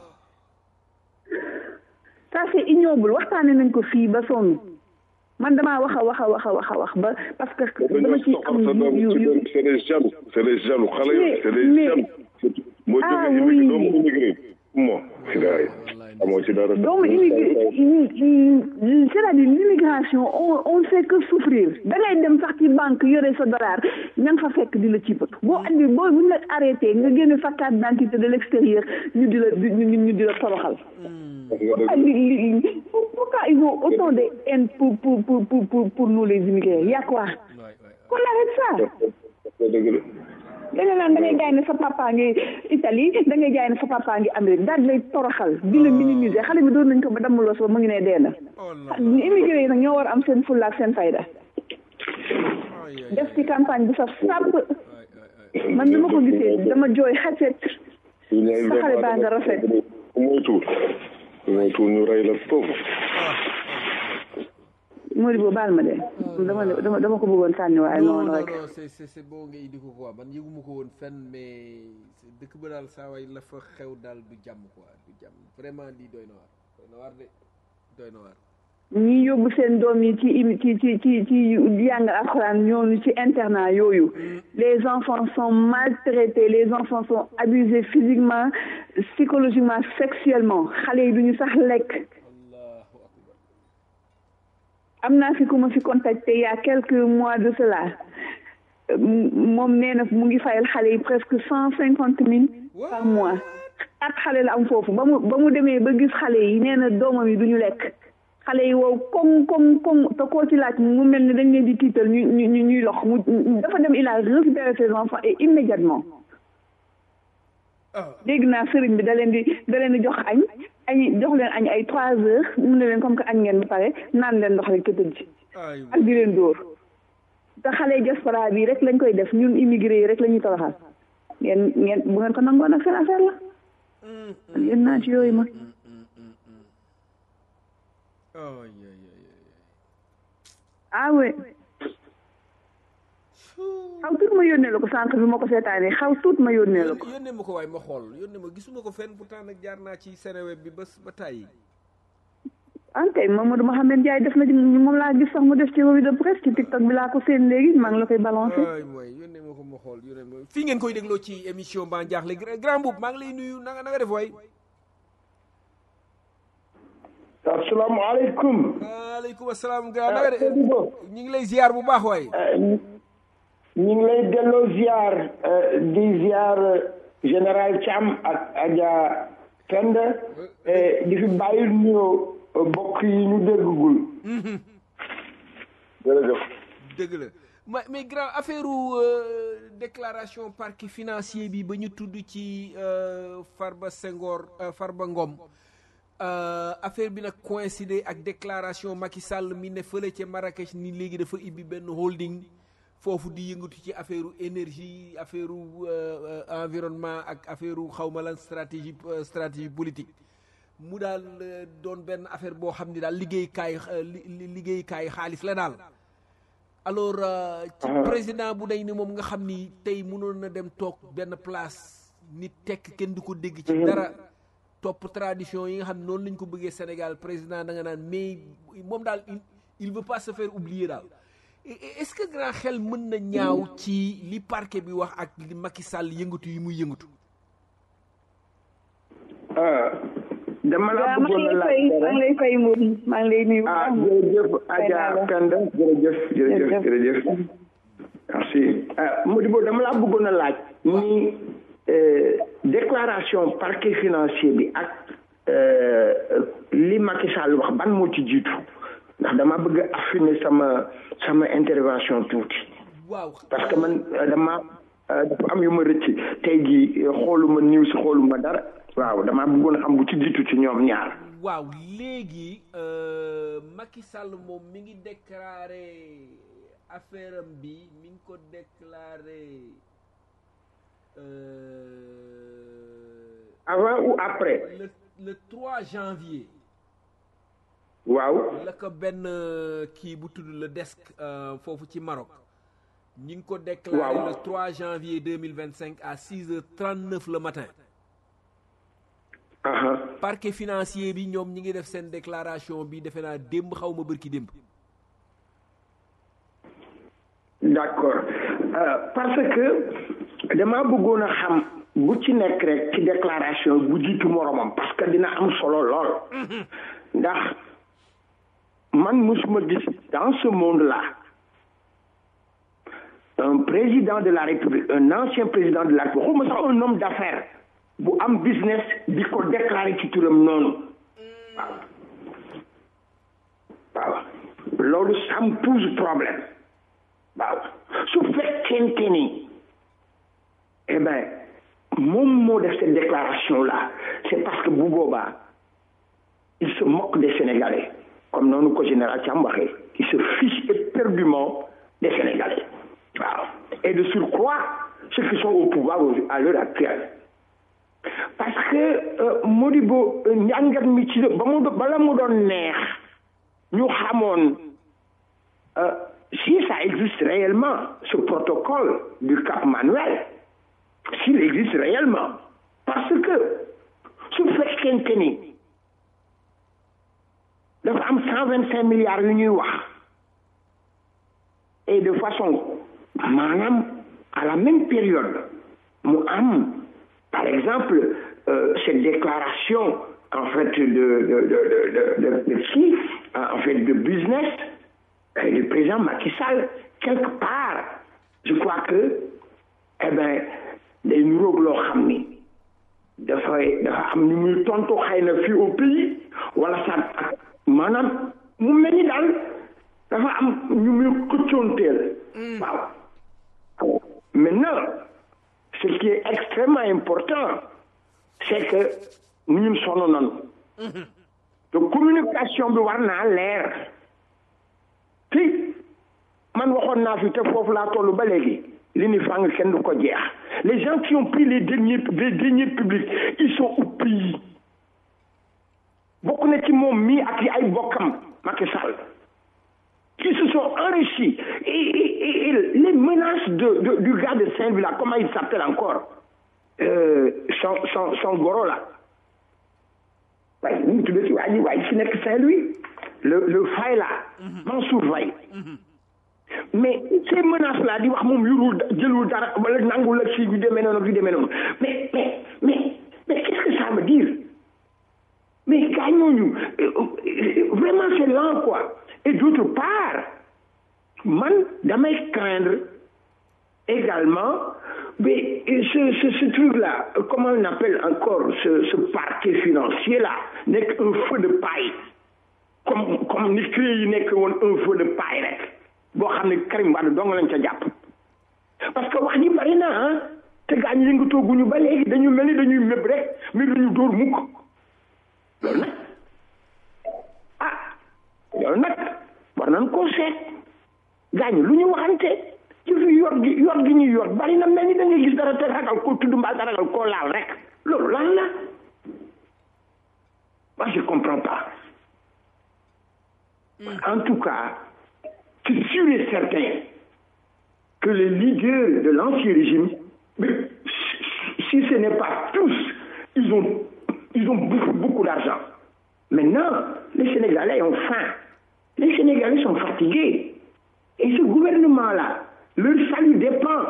ça c'est ignoble waxtaane nañ ko fii ba sonn man damaa wax a wax a wax a wax a wax ba parce que dama ci am yu yu
c'est des jaloux c'est des jaloux xale yooyu c'est des
mais-
jaloux moo
Ah,
jóge
oui.
immigré doomu immigré moo si daay amoo ci dara
doomu immigré c'est-à-dire l'immigration on on ne fait que souffrir da ngay dem sax ci banque yore sa dollar ña nga fa fekk di la ciipatu boo andi boo buñ la arrêté nga génne sa carte d'identité de l'extérieur ñu di la ñu ñu ñu di la toroxal pourquoi li li pourquoi ils ont autant de haine pour pour pour pour pour pour nous les immigrés y a quoi qu'on arrête ça
dëgg la
da nga naan da ngay jaay ne sa papa ngi Italie da ngay jaay ne sa papa ngi Amérique daal di lay toroxal di la minimiser xale bi doon nañ ko ba dammuloo sa ba mu ngi ne dee na immigré yi nag ñoo war a am seen fulla ak seen fayda def ci campagne bu saf sàpp man dama ko gisee dama jooy xacet sa xale baa nga rafet
mooy tuur mooy tuur ñu rey la foofu
Modibo baal ma de dama dama dama ko bëggoon sànni waaye
non
noonu
non
rek
non c'est c'est c'est bon nga indi ko quoi man yëguma ko woon fenn mais dëkk ba daal saa waay la fa xew daal du jàmm quoi du jàmm vraiment lii doy na waar doy na waar de doy na waar
ñi yóbbu seen doom yi ci im- ci ci ci ci jàng alxuraan ñooñu ci internat yooyu les enfants sont maltraités les enfants sont abusés physiquement psychologiquement sexuellement xale yi duñu sax lekk
allahu akbar
am naa fi ku ma fi contacté il y a quelques mois de cela Euh, m- moom nee na mu ngi fayal xale yi presque cent cinquante mille par mois ak xale la am foofu ba mu ba mu demee ba gis xale yi nee na doomam yi duñu lekk xale yi wow koŋ koŋ koŋ te koo ci laaj mu mel ni dañ leen di tiital ñu ñu ñu- ñuy lox mu dafa dem il a récupéré ses enfants et immédiatement dégg naa sëriñ bi da leen di da leen di jox añ añ jox leen añ ay trois heures mu ne leen comme que añ ngeen ba pare naan leen ndox rek te tëdd
ay
ak di leen dóor te xale diaspora bi rek lañ koy def ñun immigré yi rek la ñuy toroxal ngeen ngeen bu ngeen ko nangoon ak seen affaire la man yéen naa ci yooyu ma
oh yeah, yeah, yeah.
ah oui xaw tuut ma yónnee la ko sànq bi ma ko seetaanee xaw tuut ma yónnee la ko
Yónnee- yónnee ma ko waaye ma xool yónnee ma gisuma ko fenn pourtant nag jaar naa ci Seneweb bi ba ba tàyyi
ankay Mamadou Mohamed Ndiaye def na ci moom laa gis sax mu def ci revue de presse ci TikTok bi laa ko seen léegi maa ngi la koy balancé.
ay mooy yónnee ma ko ma xool yónnee ma fii ngeen koy dégloo ci émission Ban Diakhli grand boub maa ngi lay nuyu na nga na nga def waay.
asalaamaaleykum.
waaleykum salaam grand na nga def ñu ngi lay ziar bu baax waay.
ñu ngi lay delloo ziar di ziar général Thiam ak Adja Penda di fi bàyyi nuyoo bokk yi ñu déggagul. jërëjëf.
dëgg la mais mais grand affaire déclaration parquet financier bi ba ñu tudd ci Farba Senghor Farba Ngom affaire bi nag coïncidé ak déclaration Macky Sall mi ne fële ca Marrakech ni léegi dafa ibbi benn holding foofu di yëngatu ci affaire énergie affaire environnement ak affaire xawma lan stratégie stratégie politique mu daal doon benn affaire boo xam ni daal liggéeykaay liggéeykaay xaalis la daal alors ci président bu day ni moom nga xam ni tey mënoon na dem toog benn place nit tekk kenn du ko dégg ci dara topp tradition yi nga xam ne noonu lañ ko bëggee Sénégal président da nga naan mais moom daal il veut pas se faire oublier daal est-ce que grand xel mën na ñaaw ci li parquet bi wax ak li Macky Sall yëngatu yi muy yëngatu
dama la bëggoon a laaj
maa ngi lay fay moom maa ngi lay nuyu.
ah jërëjëf Adja Penda jërëjëf jërëjëf jërëjëf merci Modibo dama la bëggoon a laaj ni déclaration parquet financier bi ak li Macky Sall wax ban moo ci jiitu ndax dama bëgg a affiner sama sama intervention tuuti
waaw
parce que man dama dafa am yu ma rëcc tey jii xooluma news xooluma dara waaw damaa bëggoon a xam bu ci jiitu ci ñoom ñaar.
waaw léegi Macky Sall moom mi ngi déclaré affaire am bi mi ngi ko déclaré.
avant ou après.
le le 3 janvier.
waaw.
la ko benn kii bu tudd le desk foofu ci Maroc. ñi ngi ko déclaré le 3 janvier 2025 à 6 heures 39 le matin. parquet financier bi ñoom ñi ngi def seen déclaration bi defe naa démb xaw ma bërki démb.
d'accord parce que dama bëggoon a xam bu ci nekk rek ci déclaration bu jiitu moromam parce que dina am solo lool. ndax man musuma gis dans ce monde-là un président de la République un ancien président de la République xawma sax un homme d'affaires bu am business di ko déclarer ci turam noonu waaw waaw loolu ça me pose problème waaw su fekkente ni eh ben moom moo def cette déclaration là c'est parce que bu boobaa il se moque des Sénégalais comme noonu ko général Thiam waxee il se fiche éperdument des Sénégalais waaw et de surcroît ceux qui sont au pouvoir à l'heure actuelle parce que Modibo njàngat mi ci ba mu bala mu doon neex ñu xamoon si ça existe réellement ce protocole du Cap Manuel s'il existe réellement parce que su fekkente ni dafa am cent vingt cinq milliards yu ñuy wax et de façon maanaam à la même période mu am par exemple euh, cette déclaration en fait de de de de de de qui en fait de business euh, du président Macky Sall quelque part je crois que eh ben day nuróog loo xam ni dafay dafa am ni muy tontu xëy na fii au pays wala sa ak maanaam mu mel ni daal dafa am ñu muy këccoonteel waaw maintenant ce qui est extrêmement important c'est que ñun sonn nañu te communication bi war naa leer te man waxoon naa fi te foofu laa toll ba léegi li ni fàng kenn du ko jeex les gens qui ont pris les deniers les deniers publics ils sont au pays bokk na ci moom mii ak ay bokkam Macky Sall qui se sont enrichis et, et, et les menaces de, de, du gars de Saint-Louis là comment il s'appelle encore euh, son, son, son goro là waaye nu mu tuddee ci waa ji waa ji fi nekk Saint-Louis le le Faye là Mansour Faye mais ces menaces là di wax moom yorul jëlul dara wala nangul ak si yu demee noonu yu demee noonu mais mais mais mais qu'est-ce que ça veut dire mais gars ñooñu vraiment c'est lent quoi et d'autre part man damay craindre également mais ce ce ce truc là comment on appelle encore ce ce parquet financier là nekk un feu de paille comme comme ni CREI yi nekk woon un feu de paille rek boo xam ne Karim Wade dong lañ ca jàpp parce que wax ji bari na ah te gaa ñu yëngatooguñu ba léegi dañu mel ni dañuy méb rek mais duñu dóor mukk loolu nag ah loolu nag war nañ koo seet gaa ñi lu ñu waxante ci fi yor gi yor gi ñuy yor bari na mel ni da ngay gis dara te ragal koo tudd mbaa te ragal koo laal rek loolu lan la moi je comprends pas en tout cas c'est sûr et certain que les leaders de l'ancien régime mais si ce n'est pas tous ils ont ils ont beaucoup, beaucoup d'argent maintenant les Sénégalais ont faim les Sénégalais sont fatigués et ce gouvernement là leur salut dépend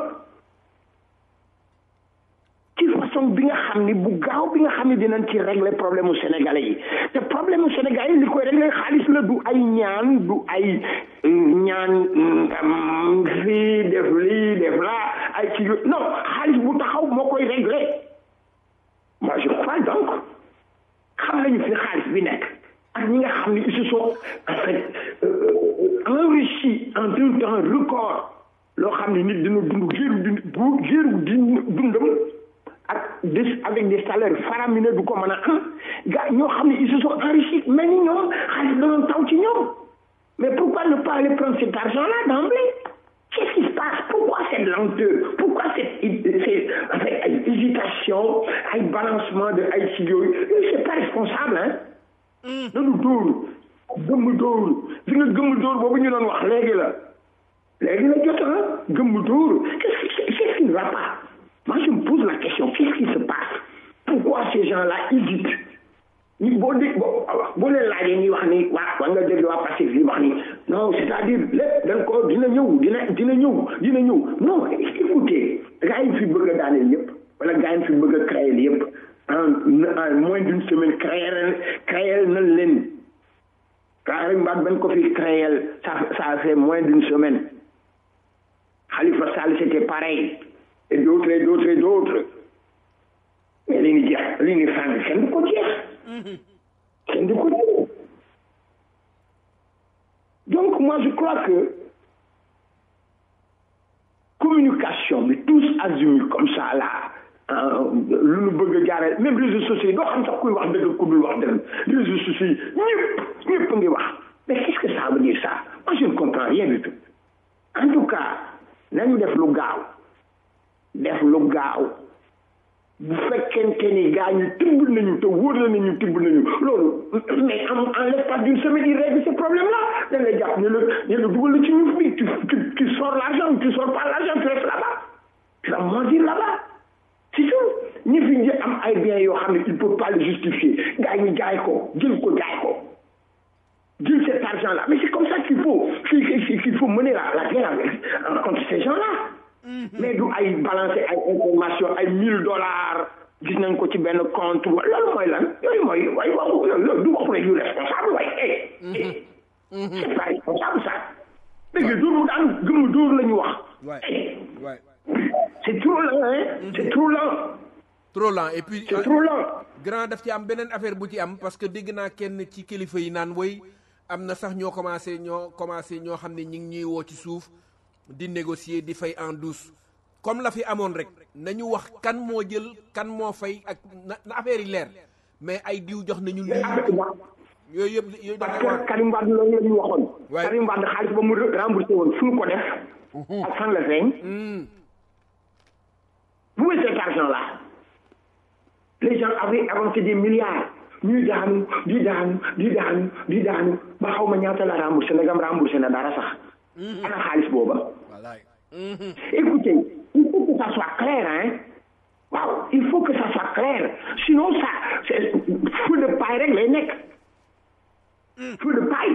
ci façon bi nga xam ni bu gaaw bi nga xam ni dinañ ci régler problème mu sénégalais yi te problème mu sénégalais yi li koy régler xaalis la du ay ñaan du ay ñaan fii def lii def laa ay ci non xaalis bu taxaw moo koy régler moi je crois donc xam nañu fi xaalis bi nekk ak ñi nga xam ni ils se sont en fait enrichis en un temps record loo xam ne nit dina dund géeru dund bu géeru di dundam ak des avec des salaires faramineux du ko mën a am gars ñoo xam ne ils se sont enrichis mel ni ñoom xaalis danoon taw ci ñoom mais pourquoi ne pas aller prendre cet argent là d'emblée qu'est-ce qui se passe pourquoi cette lenteur pourquoi cette c'est en fait ay hésitation ay balancement de ay si yooyu c'est pas responsable hein nanu dóor gëmm dóor di nga gëmm dóor boobu ñu doon wax léegi la léegi la jot ah gëmm dóor qu'est-ce qu'est-ce qui ne va pas moi je me pose la question qu'est-ce qui se passe pourquoi ces gens-là hésitent ñu boo dégg boo boo leen laajee ñuy wax ni waa waa nga dégg waa Pastef yi wax ni non c'est-à-dire lépp dañ ko dina ñëw dina dina ñëw dina ñëw non écoutez gars yi fi bëgg a daaneel yëpp wala gars yi fi bëgg a créer yëpp en en moins d'une semaine créer créer nañ leen Karim Wade bañ ko fi créer ça ça a fait moins d'une semaine Khalifa Sall c'était pareil et d'autres et d'autres et d'autres mais li ñu jeex li ñu fànn kenn du ko jeex kenn du ko jeex donc moi je crois que communication bi tous azimuts comme ça là lu nu bëgg a jaaree même réseaux sociaux yi doo xam sax kuy wax dëgg ku dul wax dëgg réseaux sociaux yi ñëpp ñëpp ngi wax mais qu'est-ce que ça veut dire ça moi je ne comprends rien du tout en tout cas nañu def lu gaaw def lu gaaw bu fekkente ni gaa ñu tibb nañu te wóor na nañu tibb nañu loolu mais en en l'espace d'une semaine il règle ce problème là dañ lay jàpp ñu la ñu la dugal la ci ñuf bi tu tu tu sors l'argent tu sors pas l'argent tu restes là-bas tu vas mentir là-bas c'est tout ñi fi ñu am ay biens yoo xam ne il peut pas le justifier gaa ñu jaay ko jël ko jaay ko jël cet argent là mais c'est comme ça qu'il faut qu'il faut mener la la guerre avec contre ces gens là mais du ay balancer ay information ay mille dollars gis nañ ko ci benn compte loolu mooy lan yooyu mooy way waxu loolu du waxu rek yu responsable way eh c'est pas responsable ça dégg dóor daan gëm dóor la ñu wax c'est trop lent hein c'est trop lent
trop lent et puis
c'est trop lent
grand daf ci am beneen affaire bu ci am parce que dégg naa kenn ci kilifa yi naan woy am na sax ñoo commencé ñoo commencé ñoo xam ne ñi ngi ñuy woo ci suuf di négocier di fay en douce comme la fi amoon rek nañu wax kan moo jël kan moo fay ak na na affaire yi leer mais ay diw jox nañu lii yooyu yëpp yooyu
parce que Karim Wade loolu la ñu waxoon Karim Wade xaalis ba mu remboursé woon fu mu ko def ak fan la feeñ où est cet argent là les gens avaient avancé des milliards ñuy daanu di daanu di daanu di daanu ba xaw ma ñaata la remboursé nagam remboursé na dara sax ana xaalis booba écoutez il faut que ça soit clair hein waaw il faut que ça soit clair sinon ça c'est feu de paille rek lay nekk feu de paille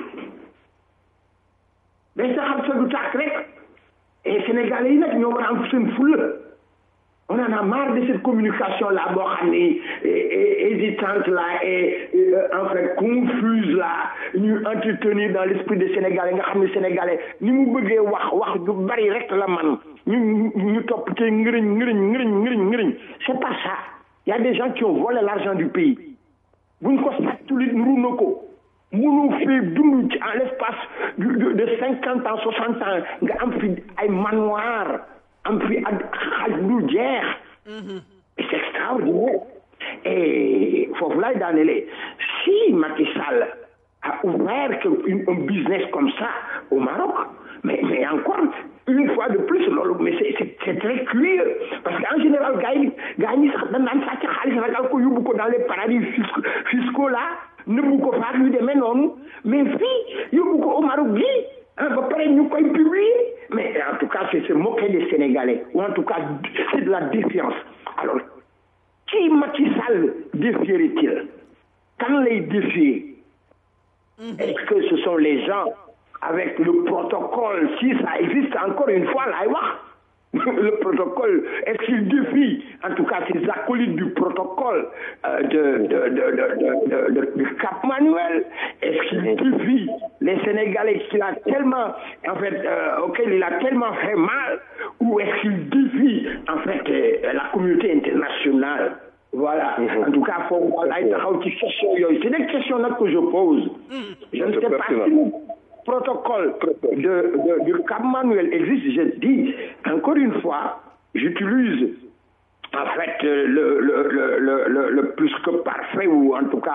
day saxal sa du tàkk rek et Sénégalais yi nag ñoo war a am seen fulla on en a marre de cette communication là boo xam ni hésitante là et en fait confuse là ñu entretenir dans l'esprit des Sénégalais nga xam ne Sénégalais ni mu bëggee wax wax du bari rek la man ñu ñu topp ci ngëriñ ngëriñ ngëriñ ngëriñ ngëriñ c'est pas ça il y a des gens qui ont volé l'argent du pays buñ ko sàcculit nuru na ko mënoo fee dund ci en l'espace de cinquante ans soixante ans nga am fi ay manoir am fi ak xaj du jeex c'est extraordinaire et foofu laay daanelee si Macky Sall a ouvert un business comme ça au Maroc mais mais encore une fois de plus loolu mais c'est c'est c'est très curieux parce que en général gars yi gars yi sax dañ naan sàcc xaalis ragal ko yóbbu ko dans les paradis fiscaux fiscaux là nëbbu ko faak yu demee noonu mais fii yóbbu ko au Maroc gi ah ba pare ñu koy publier mais en tout cas c'est se moquer des Sénégalais ou en tout cas c'est de la défiance alors qui Macky Sall défierait-il kan lay défier est-ce que ce sont les gens avec le protocole si ça existe encore une fois laay wax le protocole est-ce qu'il défie en tout cas ces acolytes du protocole euh, de, de, de, de, du Cap Manuel est-ce qu'il défie les Sénégalais qu'il a tellement en fait euh, auquel il a tellement fait mal ou est-ce qu'il défie en fait euh, la communauté internationale voilà en tout cas foofu laay taxaw ci question yooyu c'est des questions nag que je pose je ne sais pas si protocole de, de, du Cap Manuel existe, je dis encore une fois, j'utilise en fait le, le, le, le, le, plus que parfait, ou en tout cas,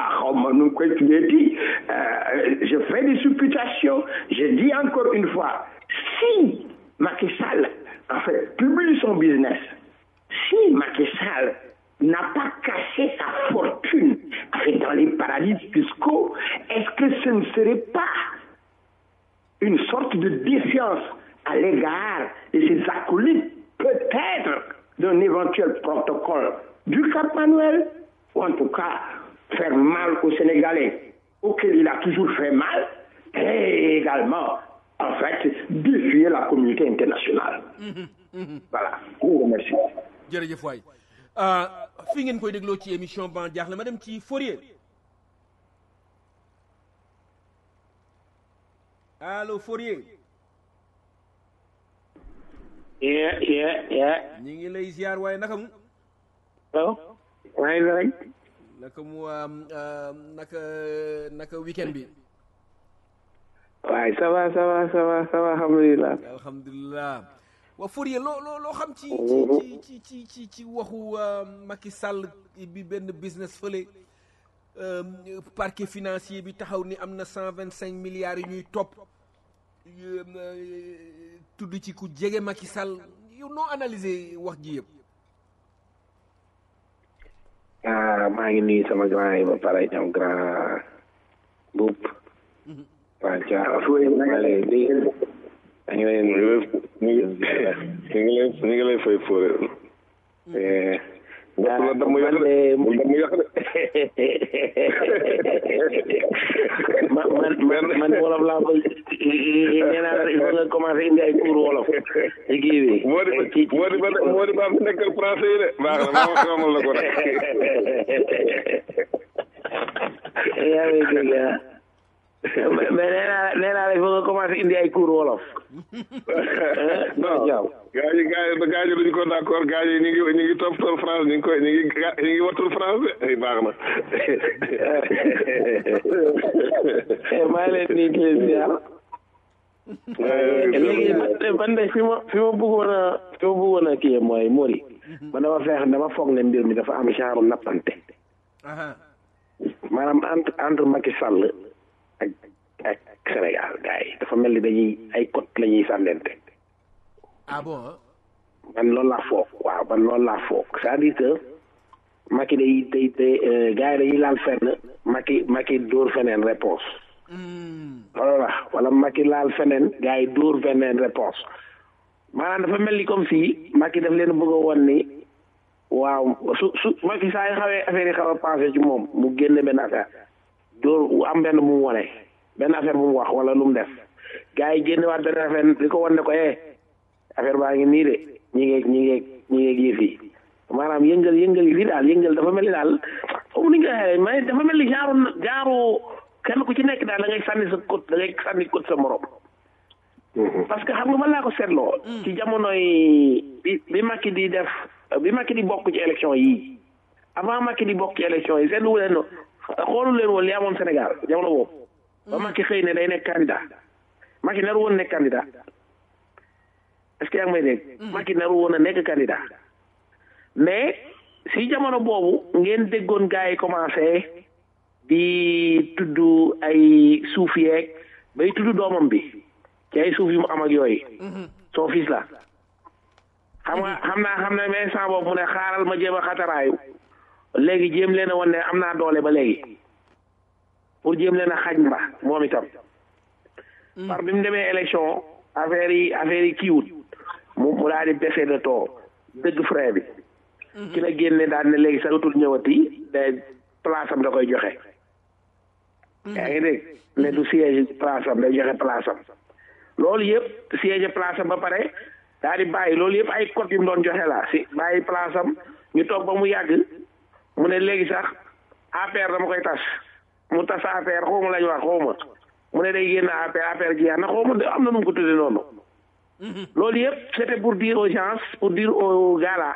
euh, je fais des supputations, je dis encore une fois, si Macky Sall, en fait, publie son business, si Macky Sall n'a pas caché sa fortune en fait, dans les paradis fiscaux, est-ce que ce ne serait pas une sorte de défiance à l'égard de ces acolytes, peut-être d'un éventuel protocole du Cap Manuel, ou en tout cas faire mal aux Sénégalais, auquel il a toujours fait mal, et également, en fait, défier la communauté internationale. voilà. Je vous remercie.
jërëjëf waay fi ngeen koy dégloo ci émission ban jaaxle ma dem ci Fourier allo Fourier.
yeah yeah yeah.
ñi ngi lay ziar waaye naka mu.
waaw. maa ngi rek.
naka mu naka naka weekend bi.
waaye ça va ça va ça va ça va alhamdulilah.
alhamdulilah. waa Fourier loo loo loo xam ci ci ci ci ci ci waxu Macky Sall bi benn business fële. parquet financier bi taxaw ni am na cent vingt cinq milliards yu ñuy topp tudd ci ku jege Macky Sall yow noo analyser wax ji yëpp.
ah maa ngi nuyu sama grand yi ba pare ñoom grand buub. waa Dia maa ngi lay dégg. maa ngi lay
ñu ngi lay ñu ngi lay fay fóore.
ah
la dama yàq de mu dama yàq de.
man man man wolof laa koy nee naa la il faut nga commencé indi ay cours wolof. ci kii bi.
moo di moo di ba moo di ba fi nekkal français yi de baax na ma xamal la ko rek.
yaa ngi dégg ah. mais nee naa nee naa la il faut nga commencé indi ay cours wolof.
non gaa yi gaa yi gaa yi duñu ko d'accord gaa yi ñu ngi ñu ngi toppatoo France ñu ngi koy ñu ngi ñu ngi wattul France de baax na.
maa ngi leen di nuyu di leen ziar. léegi man de fi ma fi ma bëggoon a fi ma bëggoon a kii mooy Mori. man dama feex dama foog ne mbir mi dafa am genre nappante. maanaam entre entre Macky Sall ak ak Sénégal gars yi dafa mel ni dañuy ay côte la ñuy sànnente.
ah bon.
man loolu laa foog waaw man loolu laa foog c'est-à-dire que Macky day day day gars yi dañuy laal fenn Macky Macky dóor feneen réponse loolu la wala Macky laal feneen gars yi dóor feneen réponse maanaam dafa mel ni comme si Macky daf leen bëgg a won ni waaw su su Macky saa yi xawee affaire yi xaw a passé ci moom mu génne benn affaire dóor am benn bu mu wone benn affaire bu mu wax wala lu mu def gars yi génne waat benn affaire di ko wan ne ko eh affaire baa ngi nii de ñi ngeeg ñi ngeeg ñi ngeeg yëf yi maanaam yëngal yëngal yi fii daal yëngal dafa mel ni daal comme ni nga waxee mais dafa mel ni genre genre kenn ku ci nekk daal da ngay sànni sa côte da ngay sànni côte sa morom. parce que xam nga man laa ko seetloo. ci jamonoy bi bi Macky di def bi Macky di bokk ci élection yii avant Macky di bokk ci élection yi seetlu leen no xoolu leen woon li amoon Sénégal jamono boobu. ba Macky xëy ne day nekk candidat Macky naru woon nekk candidat est-ce que yaa ngi may dégg. Macky naru woon a nekk candidat mais si jamono boobu ngeen déggoon gars yi commencé di tudd ay suuf yeeg bay tudd doomam bi. ci ay suuf yu mu am ak yooyu son fils la xam nga xam naa xam na mais sans boobu mu ne xaaral ma jéem a xataraayu léegi jéem leen a wan ne am naa doole ba léegi pour jéem leen a xaj mba moom itam par bi mu demee élection affaire yi affaire yi kiiwut mu mu daal di baissé de taux dëgg frais bi ci la génne daal ne léegi sagatul ñëwati de place am da koy joxe yaa ngi dégg ne du siège place am day joxe place am loolu yëpp siège place am ba pare daal di bàyyi loolu yëpp ay code yu mu doon joxe la si bàyyi place am ñu toog ba mu yàgg mu ne léegi sax APR dama koy tas mu tas APR xaw ma lañ wax xaw ma mu ne day génn APR APR jeex na xaw ma am na nu mu ko tuddee noonu loolu yëpp c'était pour dire aux gens pour dire aux gars là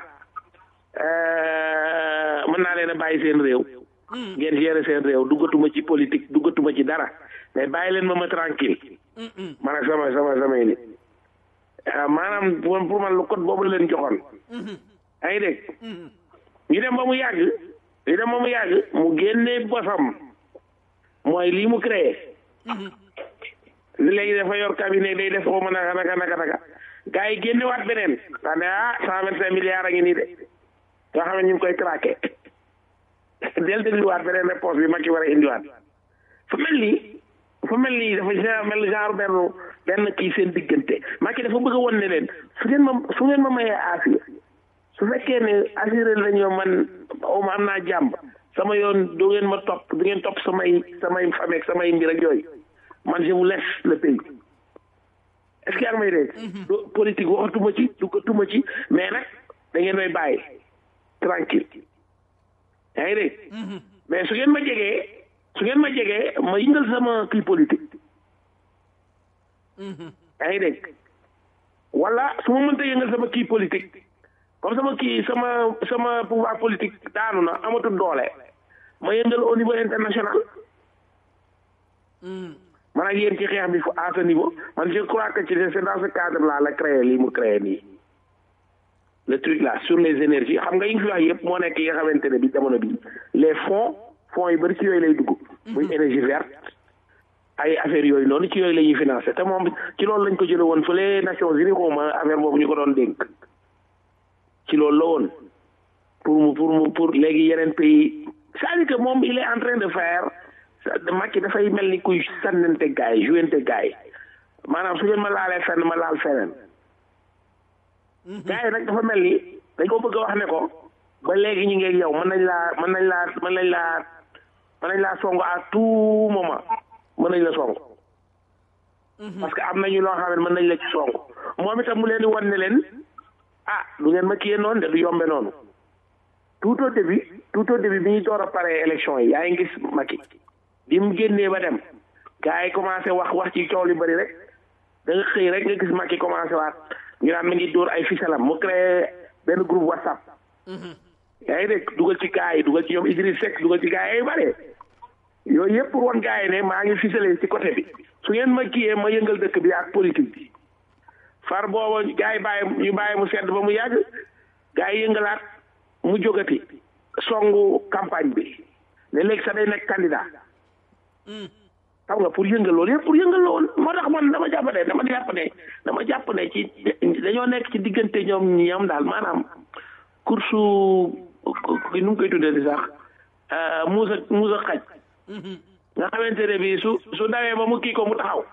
mën naa leen a bàyyi seen réew ngeen gérer seen réew duggatuma ci politique duggatuma ci dara mais bàyyi leen ma ma tranquille man ak sama sama samay nit maanaam pour man lu code boobu la leen joxoon yaa ngi dégg ñu dem ba mu yàgg ñu dem ba mu yàgg mu génne bosam mooy lii mu créé léegi dafa yor cabinet day def xaw ma naka naka naka naka gars yi génne waat beneen daa ne ah cent vingt cinq milliards a ngi nii de yoo xam ne ñu ngi koy traqué del dégluwaat beneen réponse bi Macky war a indiwaat fu mel nii fu mel nii dafa genre mel genre benn benn kii seen diggante Macky dafa bëgg a won ne leen su ngeen ma su ngeen ma mayee assuré su fekkee ne assuré lañu man aw ma am naa jàmm sama yoon du ngeen ma topp du ngeen topp samay samay famille ak samay mbir ak yooyu man je vous laisse le pays est-ce que yaa ngi may dégg du politique waxatuma ci duggatuma ci mais nag da ngeen may bàyyi tranquille yaa ngi dégg mais su ngeen ma jegee su ngeen ma jegee ma yëngal sama kii politique yaa ngi dégg wala su ma mënta yëngal sama kii politique comme sama kii sama sama pouvoir politique daanu na amatul doole ma yëngal au niveau international man ak yéen ci xeex bi à ce niveau man je crois que ci c'est dans ce cadre là la créé lii mu créé nii le truc là sur les énergies xam nga yi nga fi wax yëpp moo nekk yi nga xamante ne bi jamono bi les fonds fonds yu bëri ci yooyu lay dugg muy énergie verte ay affaires yooyu noonu ci yooyu la ñuy financé te moom ci loolu lañ ko jële woon fële Nations Unies xawma affaire boobu ñu ko doon dénk ci loolu la woon pour mu pour mu pour léegi yeneen pays c'est-à-dire que moom il est en train de faire Macky dafay mel ni kuy sànnante gaay yi jouente gaay yi maanaam su ngeen ma laalee fenn ma laal feneen gaay yi nag dafa mel ni dañ ko bëgg a wax ne ko ba léegi ñu ngi yow mën nañ laa mën nañ laa mën nañ laa mën nañ laa song à tout moment mën nañ la song parce que am nañu loo xam ne mën nañ la ci song moom itam mu leen di wan ne leen ah du ngeen ma kiyee noonu de du yombe noonu tout au début tout au début bi ñuy door a pare élection yi yaa ngi gis Macky bi mu génnee ba dem gars yi commencé wax wax ci coow li bëri rek da nga xëy rek nga gis Macky commencé waat ñu naan mi ngi dóor ay fisalam mu créé benn groupe WhatsApp yaa ngi dégg dugal ci gars yi dugal ci ñoom Idriss Seck dugal ci gars yi bare yooyu yëpp pour wan gars yi ne maa ngi ficelé ci côté bi su ngeen ma kiyee ma yëngal dëkk bi ak politique bi far booba gars yi bàyyi ñu bàyyi mu sedd ba mu yàgg gars yi yëngalaat mu jógati songu campagne bi ne léegi sax day nekk candidat xam nga pour yëngal loolu yëpp pour yëngal loolu moo tax man dama jàpp ne dama jàpp ne dama jàpp ne ci dañoo nekk ci diggante ñoom ñoom daal maanaam course nu mu koy tuddee di sax muusa muusa xaj nga xamante ne bi su su dawee ba mu kii ko mu taxaw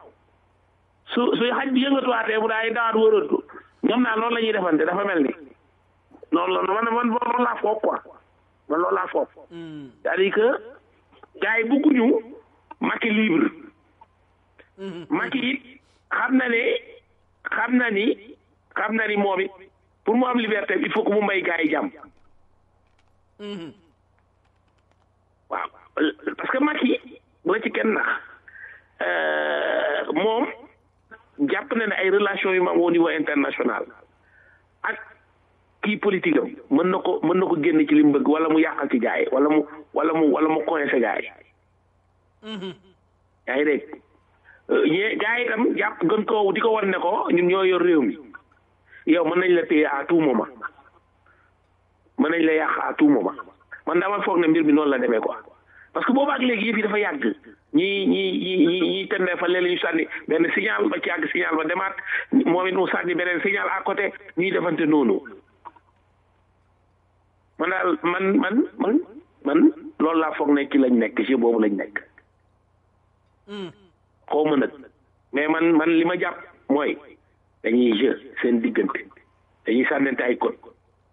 su su xaj bi yëngatuwaatee mu daay dawaat wëratu ñoom daal noonu la ñuy defante dafa mel ni noonu la man man loolu laa foog quoi man loolu laa foog c'est-à-dire que gars yi bëgguñu Macky libre Macky it xam na ne xam na ni xam na ni moom it pour mu am liberté il faut que mu may gars yi jàmm waaw parce que Macky bu la ci kenn nax moom jàpp na ne ay relation yu ma am au niveau international ak kii politique am mën na ko mën na ko génn ci li mu bëgg wala mu yàqal ci gars yi wala mu wala mu wala mu coincé gars yi yaa ngi dégg ñee gars yi itam jàpp gën koo di ko wan ne ko ñun ñoo yor réew mi yow mën nañ la téye à tout moment mën nañ la yàq à tout moment man dama foog ne mbir mi noonu la demee quoi parce que boobu ak léegi yëf yi dafa yàgg ñi ñi ñi ñi ñi tendee fa léeg-léeg ñu sànni benn signal ba ci yàgg signal ba demaat moom it mu sànni beneen signal à côté ñuy defante noonu man daal man man man man loolu laa foog ne ci lañ nekk ci boobu lañ nekk xaw ma nag mais man man li ma jàpp mooy dañuy jeu seen diggante dañuy sànnante ay code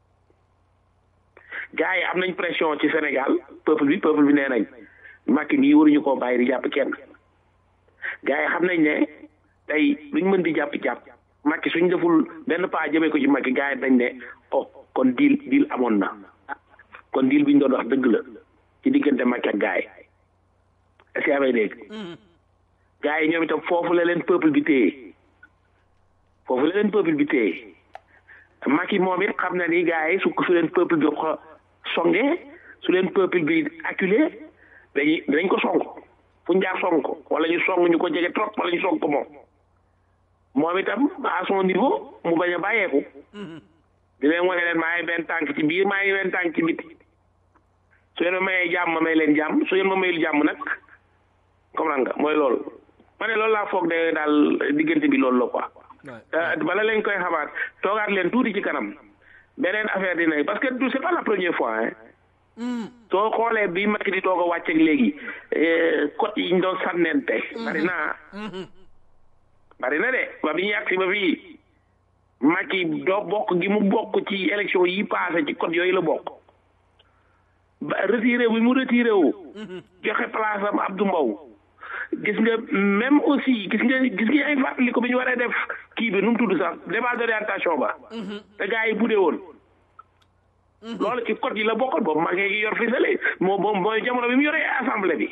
gars yi am nañ pression ci Sénégal peuple bi peuple bi nee nañ Macky mii waruñu koo bàyyi di jàpp kenn gars yi xam nañ ne tey luñ mën di jàpp jàpp Macky suñ deful benn pas jëmee ko ci Macky gars yi dañ ne oh kon diil diil amoon na kon diil bi ñu doon wax dëgg la ci diggante Macky ak gars yi est-ce que amee dégg gars yi ñoom itam foofu la leen peuple bi téye foofu la leen peuple bi téye Macky moom it xam na ni gars yi su ko su leen peuple bi xo songe su leen peuple bi acculé dañuy dañ ko song fu ñu jaar song ko wala ñu song ñu ko jege trop wala ñu song ko moom moom itam à son niveau mu bañ a bàyyeeku di leen wane leen maa ngi benn tànk ci biir maa ngi benn tànk ci biti su leen ma mayee jàmm ma may leen jàmm su leen ma mayul jàmm nag comprendre nga mooy loolu ma ne loolu laa foog de daal diggante bi loolu la quoi bala lañ koy xamaat toogaat leen tuuti ci kanam beneen affaire dina parce que du c'est pas la première fois hein soo xoolee bi Macky di toog a wàcc ak léegi code yi ñu doon sànnente bari na bari na de ba bi ñu yàgg si ba fii Macky doo bokk gi mu bokk ci élection yi passé ci code yooyu la bokk ba retiré bi mu retiré wu joxe place am Abdou Mbow gis nga même aussi gis nga gis nga ay fàttali ko bi ñu waree def kii bi nu mu tudd sax débat d'orientation ba te gars yi budee woon loolu ci code yi la bokkoon boobu maa ngi yor fisale moo moom mooy jamono bi mu yoree assemblée bi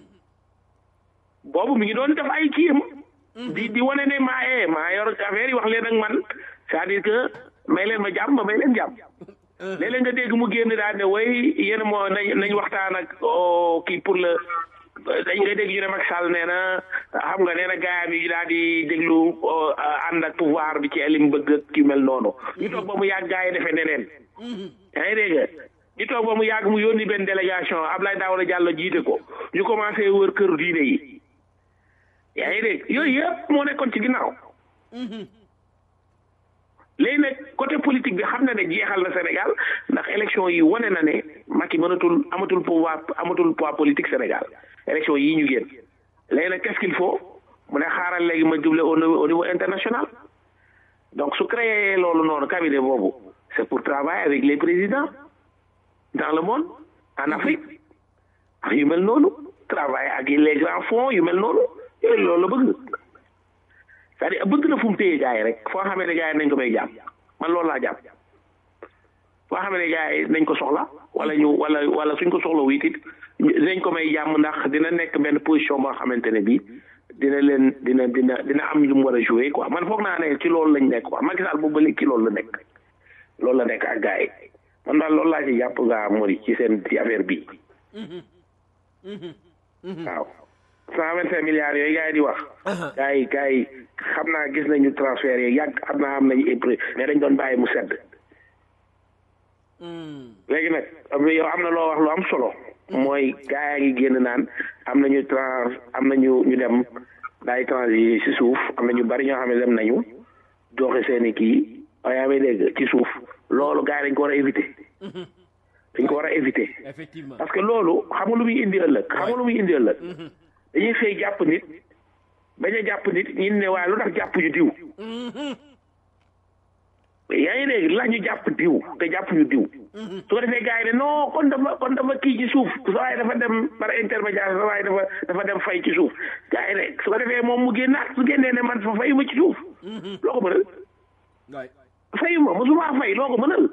boobu mi ngi doon def ay kiyam di di wane ne maa ee maa yor affaire yi wax leen ak man c'est-à-dire que may leen ma jàmm ma may leen jàmm léeg-léeg nga dégg mu génn daal ne way yéen moo nañ nañ waxtaan ak kii pour le dañ nga dégg ñu ne Macky Sall nee na xam nga nee na gaayam yi daal di déglu ànd ak pouvoir bi ci lim bëgg ak ki mel noonu ñu toog ba mu yàgg gaay yi defee neneen yaa ngi dégg ñu toog ba mu yàgg mu yónni benn délégation Abdoulaye Daouda Diallo jiite ko ñu commencé wër kër diine yi yaa ngi dégg yooyu yëpp moo nekkoon ci ginnaaw léegi nag côté politique bi xam na ne jeexal na Sénégal ndax élection yi wane na ne Macky mënatul amatul pouvoir amatul poids politique Sénégal élection yii ñu génn léegi nag qu'est-ce qu'il faut mu ne xaaral léegi ma double au niveau au niveau international donc su créé loolu noonu cabinet boobu c'est pour travailler avec les présidents dans le monde en Afrique ak yu mel noonu travailler ak les grands fonds yu mel noonu yooyu loolu la bëgg c'est-à-dire bëgg na fu mu téye gars yi rek foo xamee ne gars yi nañ ko may jàpp man loolu laa jàpp foo xamee ne gars yi nañ ko soxla wala ñu wala wala suñ ko soxla wu it dinañ ko may jàmm ndax dina nekk benn position boo xamante ne bii dina leen dina dina dina am lu mu war a jouer quoi man foog naa ne ci loolu lañ nekk quoi Macky Sall boobu ba léegi ci loolu la nekk loolu la nekk ak gars yi man daal loolu laa ci jàpp nga mori ci seen ci affaire bi waaw cent vingt cinq milliards yooyu gars yi di wax gars yi gars yi xam naa gis nañu transfert yi yàgg xam naa am nañu imprimé mais dañ doon bàyyi mu sedd léegi nag yow am na loo wax lu am solo mooy gars yaa ngi génn naan am nañu trans am nañu ñu dem daay transi si suuf am na ñu bari ñoo xam ne dem nañu joxe seeni kii waaye yaa may dégg ci suuf loolu gars yi dañ ko war a éviter dañ ko war a éviter parce que loolu xam nga lu muy indi ëllëg xam nga lu muy indi ëllëg dañuy xëy jàpp nit bañ a jàpp nit ñi ne waaye lu tax jàpp ñu diw yaa ngi dégg la ñu jàpp diw te jàpp ñu diw su ko defee gars yi ne non kon dafa kon dafa kii ci suuf sa waaye dafa dem par intermédiaire sa waaye dafa dafa dem fay ci suuf gars yi ne su ko defee moom mu génnaat su génnee ne man fa fayuma ci suuf loo ko mënal fayuma mosuma fay loo ko mënal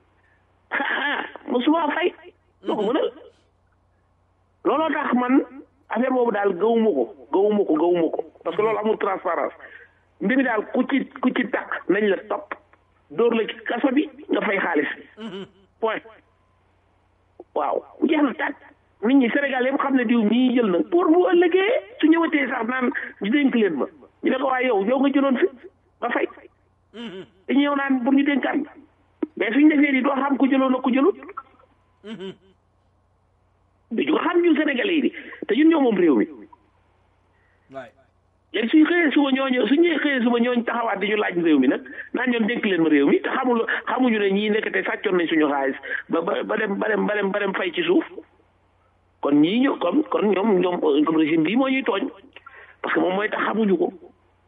mosuma fay loo ko mënal looloo tax man affaire boobu daal gëwuma ko gëwuma ko gëwuma ko parce que loolu amul transparence mbir mi daal ku ci ku ci takk nañ la topp dóor la ci kaso bi nga fay xaalis point waaw jeex na tàkk nit ñi Sénégal yëpp xam ne diw mii jël na pour bu ëllëgee su ñëwatee sax naan ñu dénk leen ma ñu ne ko waaye yow yow nga jëloon fi nga fay dañu ñëw naan pour ñu dénkaan mais suñu defee ni doo xam ku jëloon ak ku jëlut du ko xam ñun Sénégalais yi di te ñun ñoo moom réew mi léegi suñu xëyee suba ñooñu suñu xëyee suba ñooñu taxawaat di ñu laaj réew mi nag naan ñoom dénk leen ma réew mi te xamul xamuñu ne ñii nekkate sàccoon nañ suñu xaalis ba ba ba dem ba dem ba dem ba dem fay ci suuf kon ñii ñoo kon kon ñoom ñoom comme régime bii moo ñuy tooñ parce que moom mooy tax xamuñu ko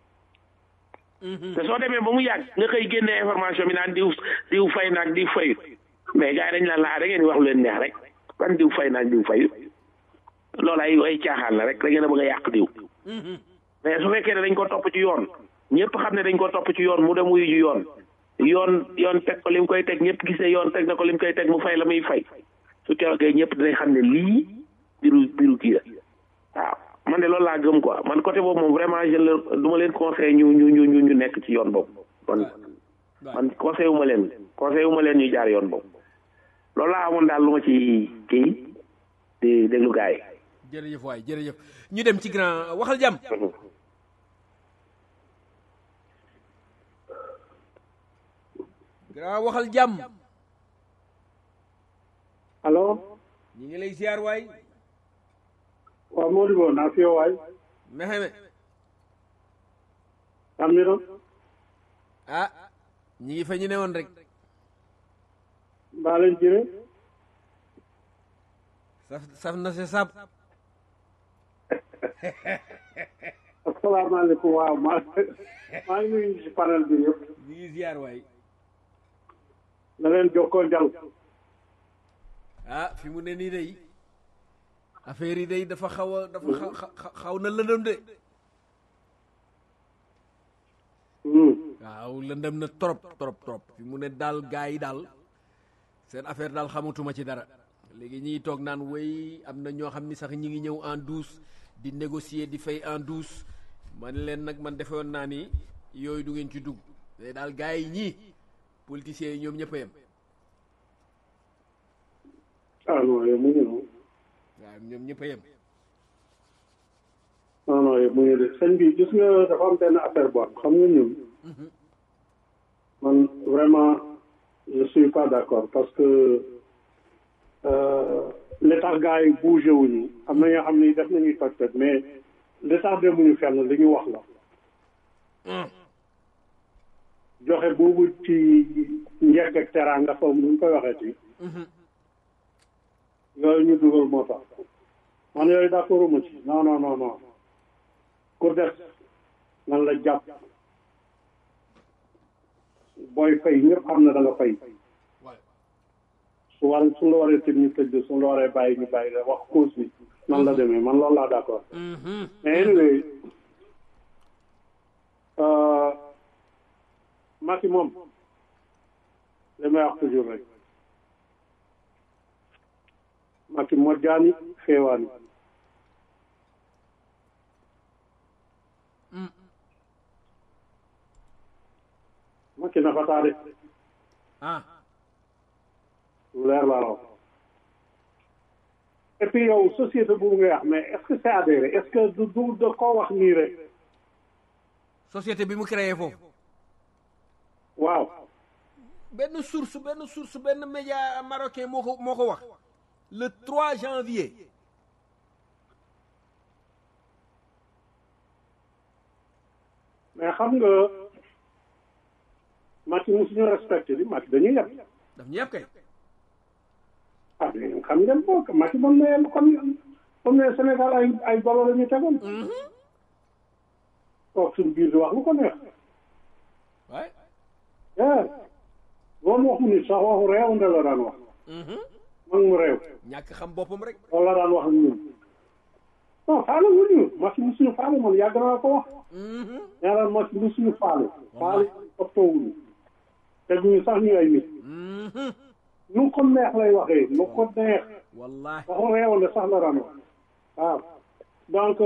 te soo demee ba mu yàgg nga xëy génne information bi naan diw diw fay naag diw fayut mais gars yi dañ naan la da ngeen di wax lu leen neex rek ban diw fay naag diw fayut loolu ay ay caaxaan la rek da ngeen a bëgg a yàq diw mais su fekkee ne dañ ko topp ci yoon ñëpp xam ne dañ ko topp ci yoon mu dem wuyu ji yoon yoon yoon teg ko lim koy teg ñëpp gis ne yoon teg na ko lim koy teg mu fay la muy fay su keroogee ñëpp dinañ xam ne lii biru biru kii la waaw man de loolu laa gëm quoi man côté boobu moom vraiment je le du ma leen conseil ñu ñu ñu ñu ñu nekk ci yoon boobu man man conseil wu ma leen conseil wu ma leen ñu jaar yoon boobu loolu laa amoon daal lu ma ci kii di déglu gars yi
jërëjëf waay jërëjëf ñu dem ci grand waxal jàmm grand waxal jàmm
allo
ñi ngi lay ziar waay
waaw Modibo naa fi yow waay
mexeme
am ni doon
ah ñi ngi fa ñu ne woon rek
mbaa leen jire
saf saf na se sab
asalaamaaleykum waaw maa maa ngi nuyu ci panel bi yëpp
ñi ngi ziar waay
na leen jokkoo njal
ah fi mu ne nii day affaire yi day dafa xaw a dafa xaw xaw na lëndëm de waaw lëndëm na trop trop trop fi mu ne daal gaa yi daal seen affaire daal xamatuma ci dara léegi ñiy toog naan wéy am na ñoo xam ni sax ñi ngi ñëw en douce di négocier di fay en douce man leen nag man defe woon naa ni yooyu du ngeen ci dugg mais daal gaa yi ñii politiciens yi ñoom ñëpp a yem
ah non yow mu ngi noonu
waaw ñoom ñëpp a yem
non non yow mu ngi de sëñ bi gis nga dafa am benn affaire bu am xam nga ñun man vraiment je suis pas d'accord parce que li tax gars yi bougé wuñu am na ñoo xam ni def nañuy toj toj mais li tax demuñu fenn li ñu wax la joxe boobu ci njëkk ak teraanga xaw ma nu ñu koy waxee ci yooyu ñu dugal moo tax man yooyu d'accord ma ci non non non non ku def nan la jàpp booy fay ñëpp xam na da nga fay su war su la waree tëj ñu tëj su la waree bàyyi ñu bàyyi la wax cause bi nan la demee man loolu laa d'accord mais anyway Macky moom li may wax toujours rek Macky mojjaani xeewaani Macky na fataade
ah
lu leer laa la wax et puis yow société boobu ngay wax mais est-ce que c'est adhéré est-ce que du du da koo wax nii rek
société bi mu créé foofu
waaw
benn source benn source benn média marocain moo ko moo ko wax le 3 janvier
mais xam nga Macky musuñu respecté bi Macky dañuy yeb
daf ñu yeb kay
ah mais xam ngeen ko Macky moom ne comme comme ne Sénégal ay ay golo la ñu tegoon toog suñu biir di wax lu ko neex
waay
yeah loolu waxu nit sax waxu réew nde la daan wax mag mu réew
ñàkk xam boppam rek
loolu la daan wax ak ñun non faale wuñu Macky mu suñu faale man yàgg naa ko wax nee naan Macky mu suñu faale faale optoowuñu teguñu sax ñu ay nit nu ko neex lay waxee nu ko neex
wallahi
waxu réew nde sax la daan wax waaw donc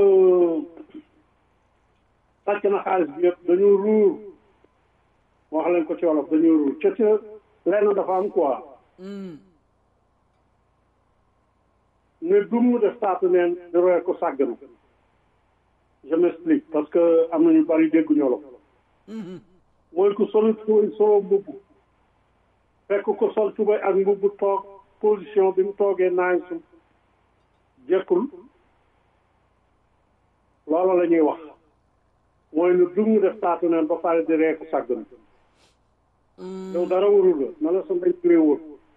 sàcc na xaalis bi yëpp dañu ruur wax leen ko ci wolof dañu ruur ca ca lenn dafa am quoi ne dum mu def taatu neen di roye ko sàggana je m'explique parce que am na ñu bari dégguñu wolof mooy ku sol tubay solo mbubb fekk ko sol tubay ak mbubb toog position bi mu toogee naañ su jekkul loolu la ñuy wax mooy ne dum mu def taatu neen ba pare di ree ko sàggana yow dara warul la na la sa ndañ turee wóor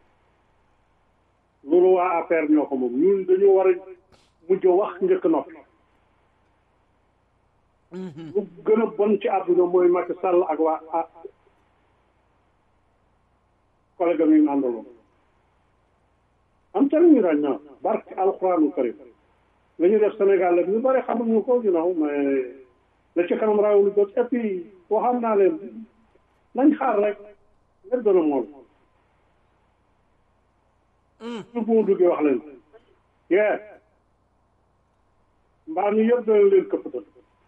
loolu waa affaire ñoo ko moom ñun dañu war a mujj wax njëkk noppi lu gën a bon ci àdduna mooy Macky Sall ak waa ah collègue am yi mu àndaloon am ca ñu ràñ na barke alxuraanu karim la ñu def Sénégal la ñu bëri xamuñu ko you know mais la ci kanam raawul bët et puis waxam naa leen nañ xaar rek lépp dana mool su bu mu duggee wax leen yee mbaa mi yëpp dana leen këppatal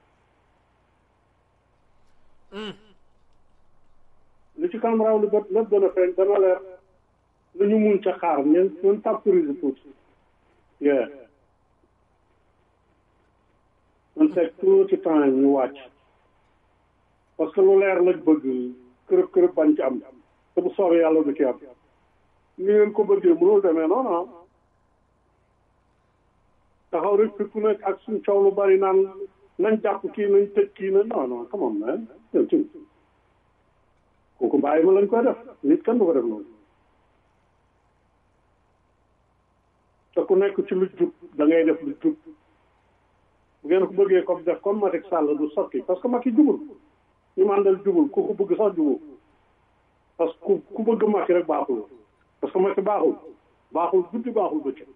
li ci kanam raw lu bët lépp dana feeñ dana leer lu ñu mun ca xaar ñeen ñun temporise tuuti yee man teg tuuti temps ñu wàcc parce que lu leer lañ bëgg kërëb kërëb bañ ci am te bu soobee yàlla du ci am ni ngeen ko bëggee mënul demee non non taxaw rek fi ku nekk ak suñ coow lu bari naan nañ jàpp kii nañ tëj kii na non non come on man yow ci kooku bàyyi ma lañ koy def nit kenn du ko def noonu te ku nekk ci lu jub da ngay def lu jub bu ngeen ko bëggee comme def comme Macky Sall du sotti parce que Macky jubul ñu mu àndal jubul ku ko bëgg sax jubul parce que ku ku bëgg Macky rek baaxul parce que Macky baaxul baaxul guddi baaxul bëccëg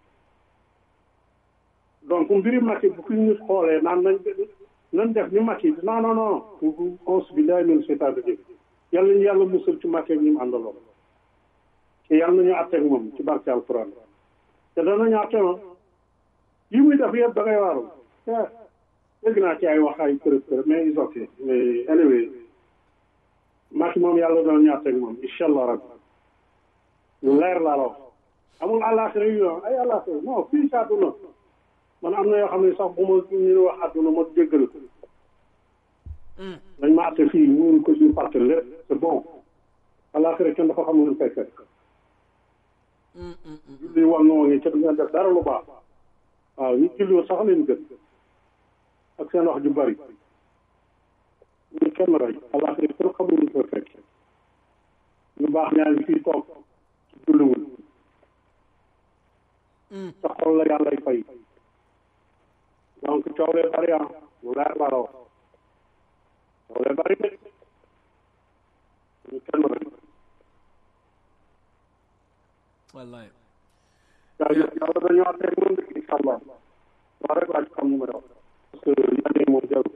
donc mbiri Macky bu ko nit xoolee naan nañ nañ def ni Macky non non non onze bi laay mel seetaan bi yàlla ñu yàlla musal ci Macky ak ñi mu àndaloo te yàlla nañu àtteeg moom ci barke alquran te danañu àtte ma yi muy def yëpp da ngay waaru dégg naa ci ay wax ay kërëb kërëb mais is ok mais anyway Macky moom yàlla danañu àtteeg moom incha allah rabbi lu leer laa la wax amul àllaaxira yu ay àllaaxira non fii si àdduna man am na yoo xam ne sax bu ma ñu wax àdduna ma jéggal dañ ma àtte fii ñu ko ñu fàtte lépp c'est bon àllaaxira kenn dafa xam lu fay fekk julli wan noo ngi ca du ngeen def dara lu baax waaw ñu julli sax leen gën ak seen wax ju bari ñu kenn rey àllaaxira kenn xamul lu fay fekk ñu baax ñaa ngi fii toog ci julliwul sa xol la yàllay fay donc coow lee bari ah lu leer laa la wax coow lee bari de ñu kenn rek
wallaay
jaajëf yàlla dañoo àtteeg moom de incha allah waa rek laa ci xam nu may wax parce que yenn yi moom jarul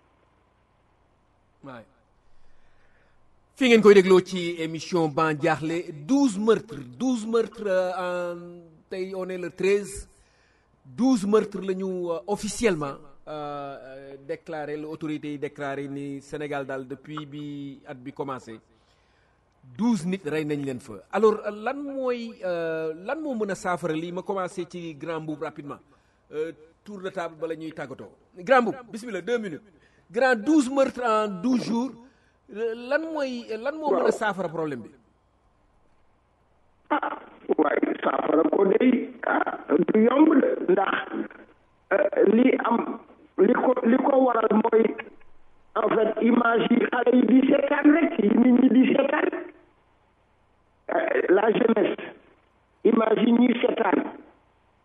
waay fii ngeen koy dégloo ci émission ban jaaxle douze meurtres douze meurtres en tey on est le treize douze meurtres la ñu officiellement déclaré la autorité yi déclaré ni Sénégal daal depuis bi at bi commencé douze nit rey nañ leen fa alors lan mooy lan moo mën a saafara lii ma commencé ci grand boub rapidement tour de table bala ñuy tàggatoo grand boub bismillah deux minutes grand douze meurtres en douze jours lan mooy lan moo mën a saafara problème bi
ah waaye saafara ko day ah du yomb de ndax li am li ko li ko waral mooy en fait image yi xale yi di seetaan rek yi nit ñi di seetaan la jeunesse image yi ñuy seetaan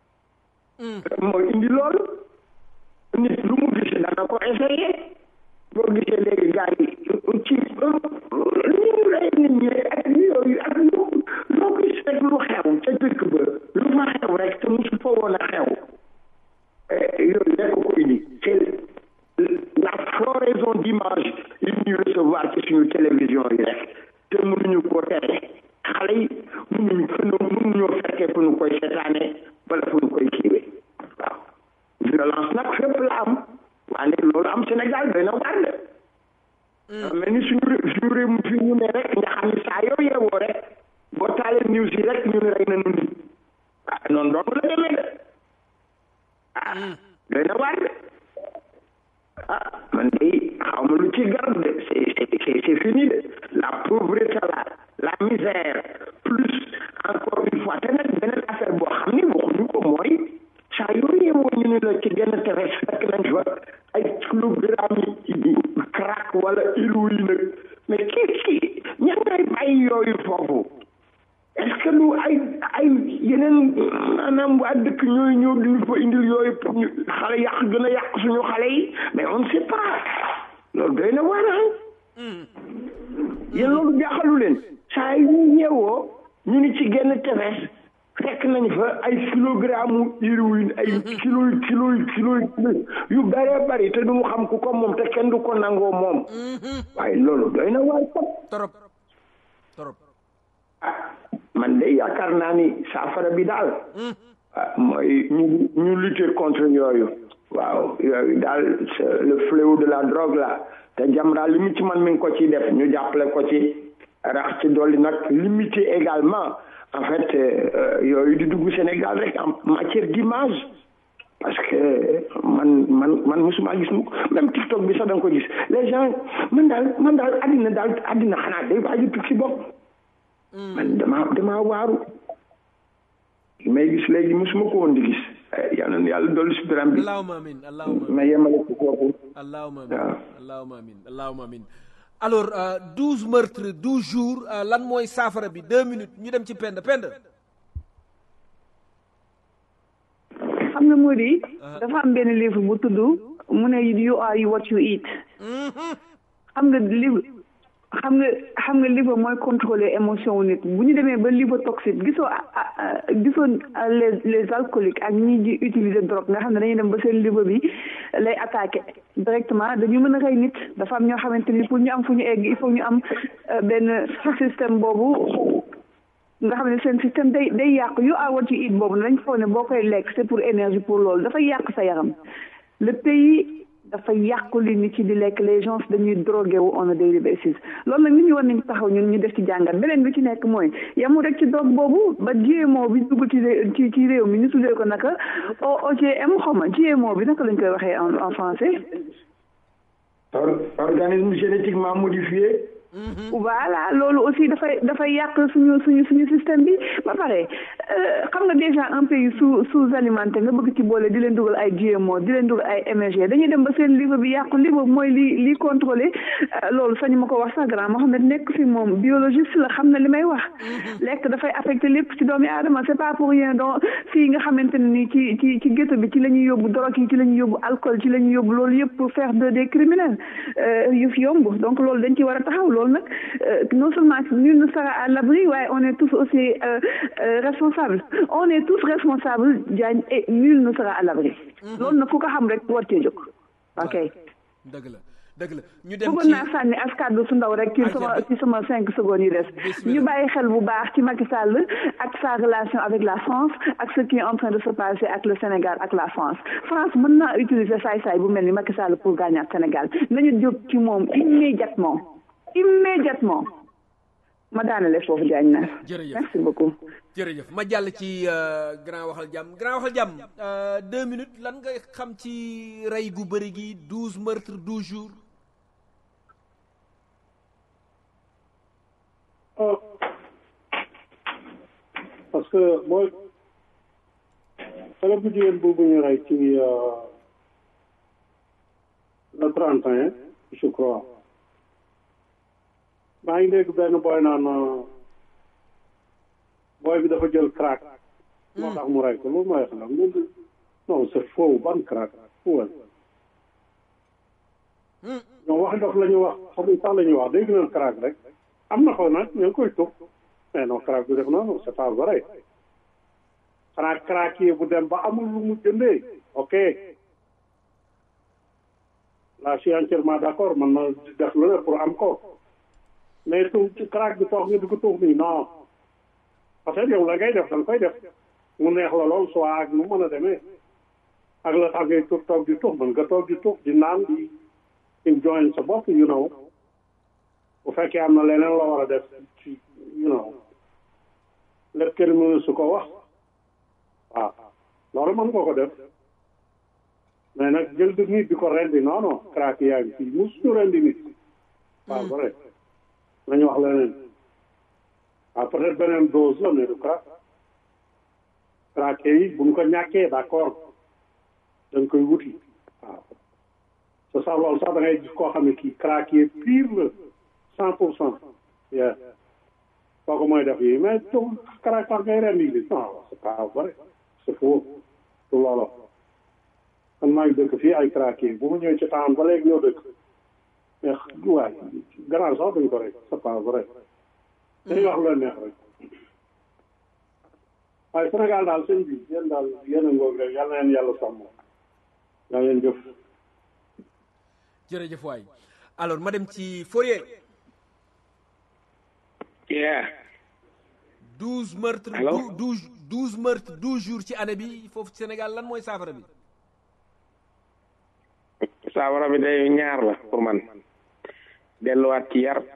mooy indi loolu nit lu mu gis dana ko essayer boo gisee léegi gars yi ci ni ñu rey nit ñi ak yooyu ak lu loo gis rek lu xew ca dëkk ba lu fa xew rek te mosu fa woon a xew yooyu rek ko indi c'est la floraison d'image yi ñuy recevoir ci suñu télévision yi rek te mënuñu ko tere xale yi mënuñu fu nu mënuñoo fekkee fu nu koy seetaane wala fu nu koy kiiwee waaw violence nag fépp la am waaye loolu am Sénégal doy na waar de mais ni suñu suñu réew mi fi ñu ne rek nga xam ni saa yoo yeewoo rek boo taalee news yi rek ñu ne rey na nit ah noonu dong la demee de ah doy na waar de ah man de xaw ma lu ci garab de c'est c'est c'est fini de la pauvreté là la misère plus encore une fois te nag beneen affaire boo xam ni waxuñu ko mooy saa yoo yeewoo ñu ne la ci genn tefes fekk nañ fa ay kilogramme yi crack wala héroïne nag mais kii kii ñan ngay bàyyi yooyu foofu est-ce que lu ay ay yeneen maanaam waa dëkk ñooy ñëw di ñu fa indil yooyu pour ñu xale yàq gën a yàq suñu xale yi mais on ne sait pas loolu doy na waar yéen loolu jaaxalu leen saa yi ñu yeewoo ñu ni ci genn tefes fekk nañ fa ay kilogramme héroïne ay kilo kilo kilo yu bëree bëri te du mu xam ku ko moom te kenn du ko nangoo moom waaye loolu doy na waar
trop trop
man de yaakaar naa ni saafara bi daal mooy ñu ñu lutter contre yooyu waaw yooyu daal le fléau de la drogue là te Jamra li mu ci man mi ngi ko ci def ñu jàppale ko ci rax ci dolli nag limiter également en fait yooyu di dugg Sénégal rek en matière d'image parce que man man man musuma gis mu même TikTok bi sax da nga ko gis les gens man daal man daal àddina daal àddina xanaa day waaju tukki bopp man dama dama waaru may gis léegi musuma ko woon di gis yal na yàlla dolli si biram bi
allahumma amin allahumma
ma yemale ko foofu
allahumma amin allahumma amin allahumma amin alors douze meurtres douze jours lan mooy saafara bi deux minutes ñu dem ci pend pend
xam nga moo di dafa am benn livre bu tudd mu ne you are what you eat xam nga livre xam nga xam nga livre mooy contrôler émotion wu nit bu ñu demee ba livre toxique gisoo gisoo les les alcooliques ak ñi di utiliser drogue nga xam ne dañuy dem ba seen livre bi lay attaqué directement dañu mën a rey nit dafa am ñoo xamante ni pour ñu am fu ñu egg il faut ñu am benn système boobu nga xam ne seen système day day yàq yu are what you eat boobu dañ foog ne boo koy lekk c'est pour énergie pour loolu dafay yàq sa yaram le pays dafa yàqu li nit ci di lekk les gens dañuy drogué wu on a daily basis loolu nag nit ñi war nañ taxaw ñun ñu def ci jàngat beneen bi ci nekk mooy yamu rek ci drogue boobu ba GMO bi dugg ci ci ci réew mi ñu tuddee ko naka OGM xaw ma GMO bi naka lañ koy waxee en en français.
organisme génétiquement modifié.
voilà loolu aussi dafay dafay yàq suñu suñu suñu système bi ba pare xam nga déjà un pays sous sous alimenté nga bëgg ci boole di leen dugal ay GMO di leen dugal ay MSG dañuy dem ba seen livre bi yàqu livre mooy li li contrôlé loolu sañu ma ko wax sax grand Mohamed nekk fi moom biologiste la xam na li may wax lekk dafay affecté lépp ci doomi aadama c'est pas pour rien donc fii nga xamante ne nii ci ci ci ghetto bi ci la ñuy yóbbu drogue yi ci la ñuy yóbbu alcool ci la ñuy yóbbu loolu yëpp pour faire de des criminels yu fi yomb donc loolu dañ ci war a taxaw loolu nag non seulement nul ne sera à l'abri waaye on est tous aussi responsables on est tous responsables Diagne et nul ne sera à l'abri loolu nag ku ko xam rek war cee jóg ok
dëgg la dëgg la ñu dem
bëggoon naa sànni as kàddu su ndaw rek ci sama ci sama cinq secondes yi des ñu bàyyi xel bu baax ci Macky Sall ak sa relation avec la France ak ce qui est en train de se passer ak le Sénégal ak la France France mën naa utiliser saay-saay bu mel ni Macky Sall pour gagner Sénégal nañu jóg ci moom immédiatement immédiatement ma daanale foofu Diagne na
jërëjëf
merci beaucoup
jërëjëf ma jàll ci grand waxal jàmm grand waxal jàmm deux minutes lan nga xam ci rey gu bëri gi douze meurtres douze jours
parce que mooy xale bu jigéen boobu ñu rey ci le trente et un je crois maa ngi dégg benn booy naan booy bi dafa jël crack moo tax mu rey ko loolu mooy xanaa non c'est faux ban crack fuwal ñoom waxi dof la ñu wax xamuñ sax la ñuy wax dégg nañ crack rek am na ko nag ñu ngi koy tux mais non crack du def noonu c'est pas vrai xanaa craquier bu dem ba amul lu mu jëndee ok là je suis entièrement d'accord man ma def lu ne pour am ko mais tu ci crack bi toog nga di ko tuux nii non peut-être yow la ngay def da nga koy def mu neex la lool soit ak nu mën a demee ak la tax ngay tuux toog di tuux mën nga toog di tuux di naan di enjoy sa bopp you know bu fekkee am na leneen la war a def ci you know lépp kenn mënu su ko wax waaw loolu mën nga ko def mais nag jël di nit di ko rendi non non crack yaa ngi fii mus ñu rendi nit waaw vrai nañu wax leneen waaw peut-être beneen dose la mais du crack crack yi buñ ko ñàkkee d'accord dañ koy wuti waaw te sax loolu sax da ngay gis koo xam ne kii crack yi pire la cent pour cent yeah kooku mooy def yi mais tu crack tax ngay rendi nit non c'est pas vrai c'est faux du loolu man maa ngi dëkk fii ay craqué bu mu ñëwee ci temps ba léegi ñoo dëkk mais waay gannaaw sax duñ ko rek c'est pas vrai dañuy wax lu neex rek waaye Sénégal daal sëñ bi yéen daal yéen a ngoog rek yal na leen yàlla sàmm yaa leen jëf
jërëjëf waay alors ma dem ci Fourier
yeah
douze meurtres
Allô?
douze douze meurtres douze jours ci année bi foofu ci Sénégal lan mooy saafara bi
saafara bi day ñaar la pour man delluwaat ci yar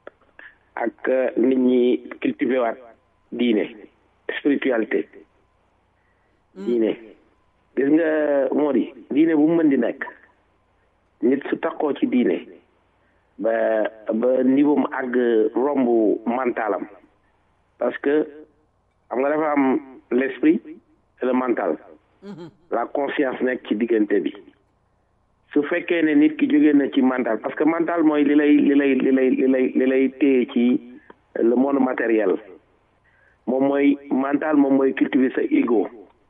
ak euh, nit ñi cultiver waat diine spiritualité diine gis nga moo di diine bu mu mën di nekk nit su takkoo ci diine ba ba niveau mu àgg romb mentalam parce que xam nga dafa am l'esprit et le mental la conscience nekk ci diggante bi su fekkee ne nit ki jógee na ci mental parce que mental mooy li lay li lay li lay li lay li lay téye ci le monde matériel moom mooy mental moom mooy cultiver sa ego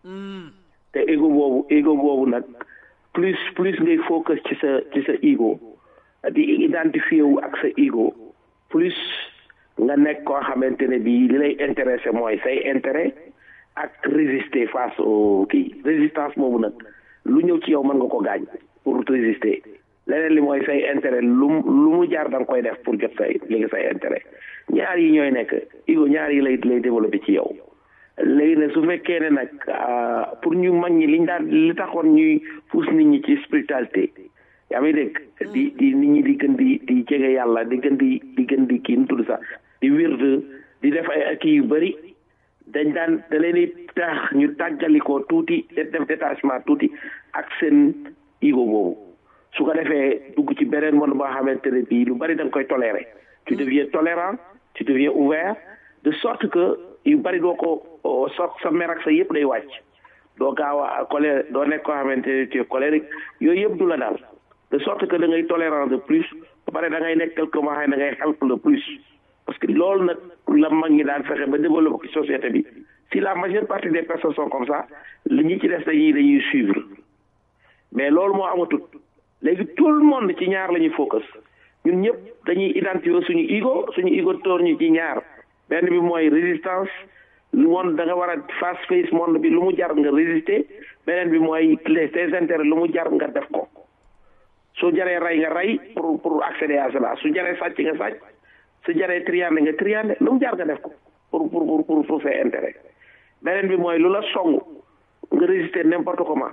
te ego boobu ego boobu nag plus plus ngay focus ci sa ci sa ego di identifier wu ak sa ego plus nga nekk koo xamante ne bii li lay intéressé mooy say intérêt ak résister face au kii résistance boobu nag lu ñëw ci yow mën nga ko gaañ pour résister leneen li mooy say intérêt lu mu lu mu jaar da nga koy def pour jot say léegi say intérêt ñaar yi ñooy nekk ego ñaar yi lay lay développé ci yow léegi nag su fekkee ne nag ah, pour ñu mag ñi liñ daan li taxoon ñuy pousse nit ñi ci spiritualité yaa may dégg di di nit ñi di gën di di jege yàlla di gën di di gën di kii nu tudd sax di wird di def ay kii yu bëri dañ daan da leen di tax ñu tàggalikoo tuuti def def détachement tuuti ak seen ego boobu su ko defee dugg ci beneen monde boo xamante ne bii lu bari da nga koy tolérer tu deviens tolérant tu deviens ouvert de sorte que yu bari doo ko so sa mer ak sa yëpp day wàcc doo gaaw a colère doo nekk koo xamante ne tu es colérique yooyu yëpp du la daal de sorte que da ngay tolérant de plus ba pare da ngay nekk quelque moo xam ne da ngay help le plus parce que loolu nag la mag ñi daan fexe ba développer ci société bi si la majeure partie des personnes sont comme ça li ñi ci des dañuy dañuy suivre mais loolu moo amatul léegi tout le monde ci ñaar la ñuy focus ñun ñëpp dañuy identifier suñu ego suñu ego toor ñu ci ñaar benn bi mooy résistance lu monde da nga war a face face monde bi lu mu jar nga résister beneen bi mooy les tes intérêts lu mu jar nga def ko su jaree rey nga rey pour pour accéder à cela su jaree sàcc nga sàcc su jaree triande nga triande lu mu jar nga def ko pour pour pour pour pour ses intérêts beneen bi mooy lu la song nga résister n'importe comment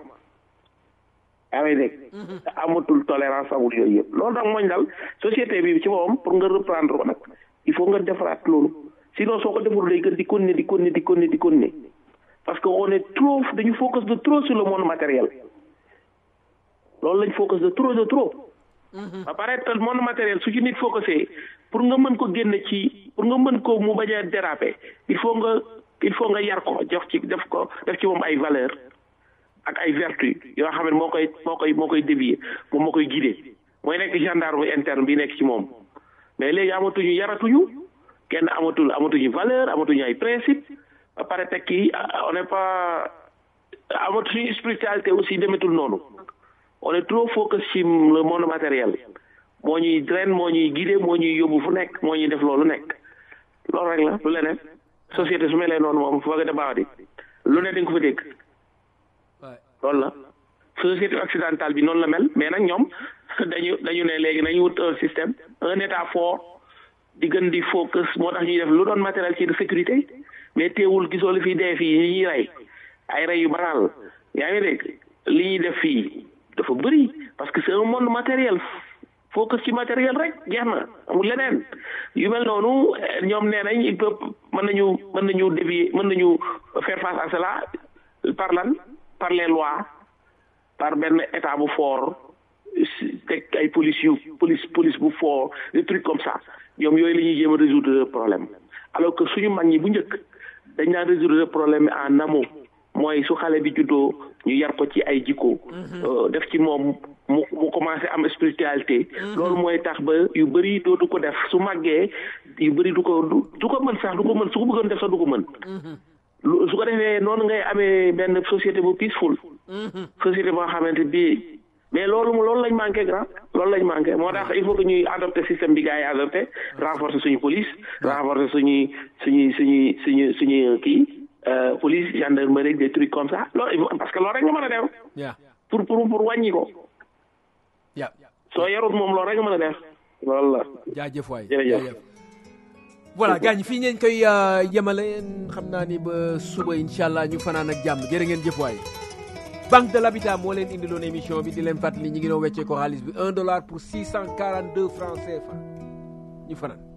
yaa ngi dégg amatul tolérance amul yooyu yëpp loolu nag mooñ dal société bi ci boppam pour nga reprendre ko nag il faut nga defaraat loolu sinon soo ko deful day gën di continuer di continuer di continuer di continuer parce que on est trop dañu focus de trop sur le monde matériel loolu lañ focus de trop de trop ba pare te monde matériel su ci nit focusé pour nga mën ko génne ci pour nga mën ko mu bañ a déraper il faut nga il faut nga yar ko jox ci def ko def ci moom ay valeur ak ay vertu yoo xam ne moo koy moo koy moo koy dévier moom moo koy guider mooy nekk gendarme interne bi nekk ci moom mais léegi amatuñu yaratuñu kenn amatul amatuñu valeur amatuñu ay principe ba pare tekki on n'est pas amatuñu spiritualité aussi demetul noonu on est trop focus ci le monde matériel moo ñuy drain moo ñuy guider moo ñuy yóbbu fu nekk moo ñuy def loolu nekk loolu rek la lu leneen société su melee noonu moom foog a baax di lu ne dañ ko fa dégg loolu la société occidentale bi noonu la mel mais nag ñoom dañu dañu ne léegi nañu wut un système un état fort di gën di focus moo tax ñuy def lu doon matériel ci de sécurité mais teewul gisoo li fi dee fii ñi ñuy rey ay rey yu banal yaa ngi dégg li ñuy def fii dafa bëri parce que c'est un monde matériel focus ci matériel rek jeex na amul leneen yu mel noonu ñoom nee nañ il peut mën nañu mën nañu dévier mën nañu faire face à cela par lan par les lois par benn état bu fort teg ay police yu police police bu fort des trucs comme ça ñoom yooyu la ñuy jéem a résoudre problème alors que suñu mag ñi bu njëkk dañ daan résoudre problème en amont mooy su xale bi juddoo ñu yar ko ci ay jikko def ci moom mu mu commencé am spiritualité loolu mooy tax ba yu bëri dootu ko def su màggee yu bëri du ko du ko mën sax du ko mën su ko bëggoon def sax du ko mën su ko defee noonu ngay amee benn société bu peaceful société boo xamante bi mais loolu loolu lañ manqué grand loolu lañ manqué moo tax il faut que ñuy adopté système bi gars yi adopté renforcer suñu police renforcer suñuy suñuy suñuy suñu suñu kii police gendarmerie des trucs comme ça loolu parce que loolu rek nga mën a def pour pour pour wàññi ko soo yarut moom loolu rek nga mën a def loolu la
jaajëf waay
jërëjëf
voilà gaañ fii ngeen koy yemale xam naa ni ba suba incha allah ñu fanaan ak jàmm jërë ngeen jëf waay banque de l'habitat moo leen indiloon émission bi di leen fàttali ñi ngi doon weccee ko xaalis bi un dollar pour six cent quarante deux francs CFA ñu fanaan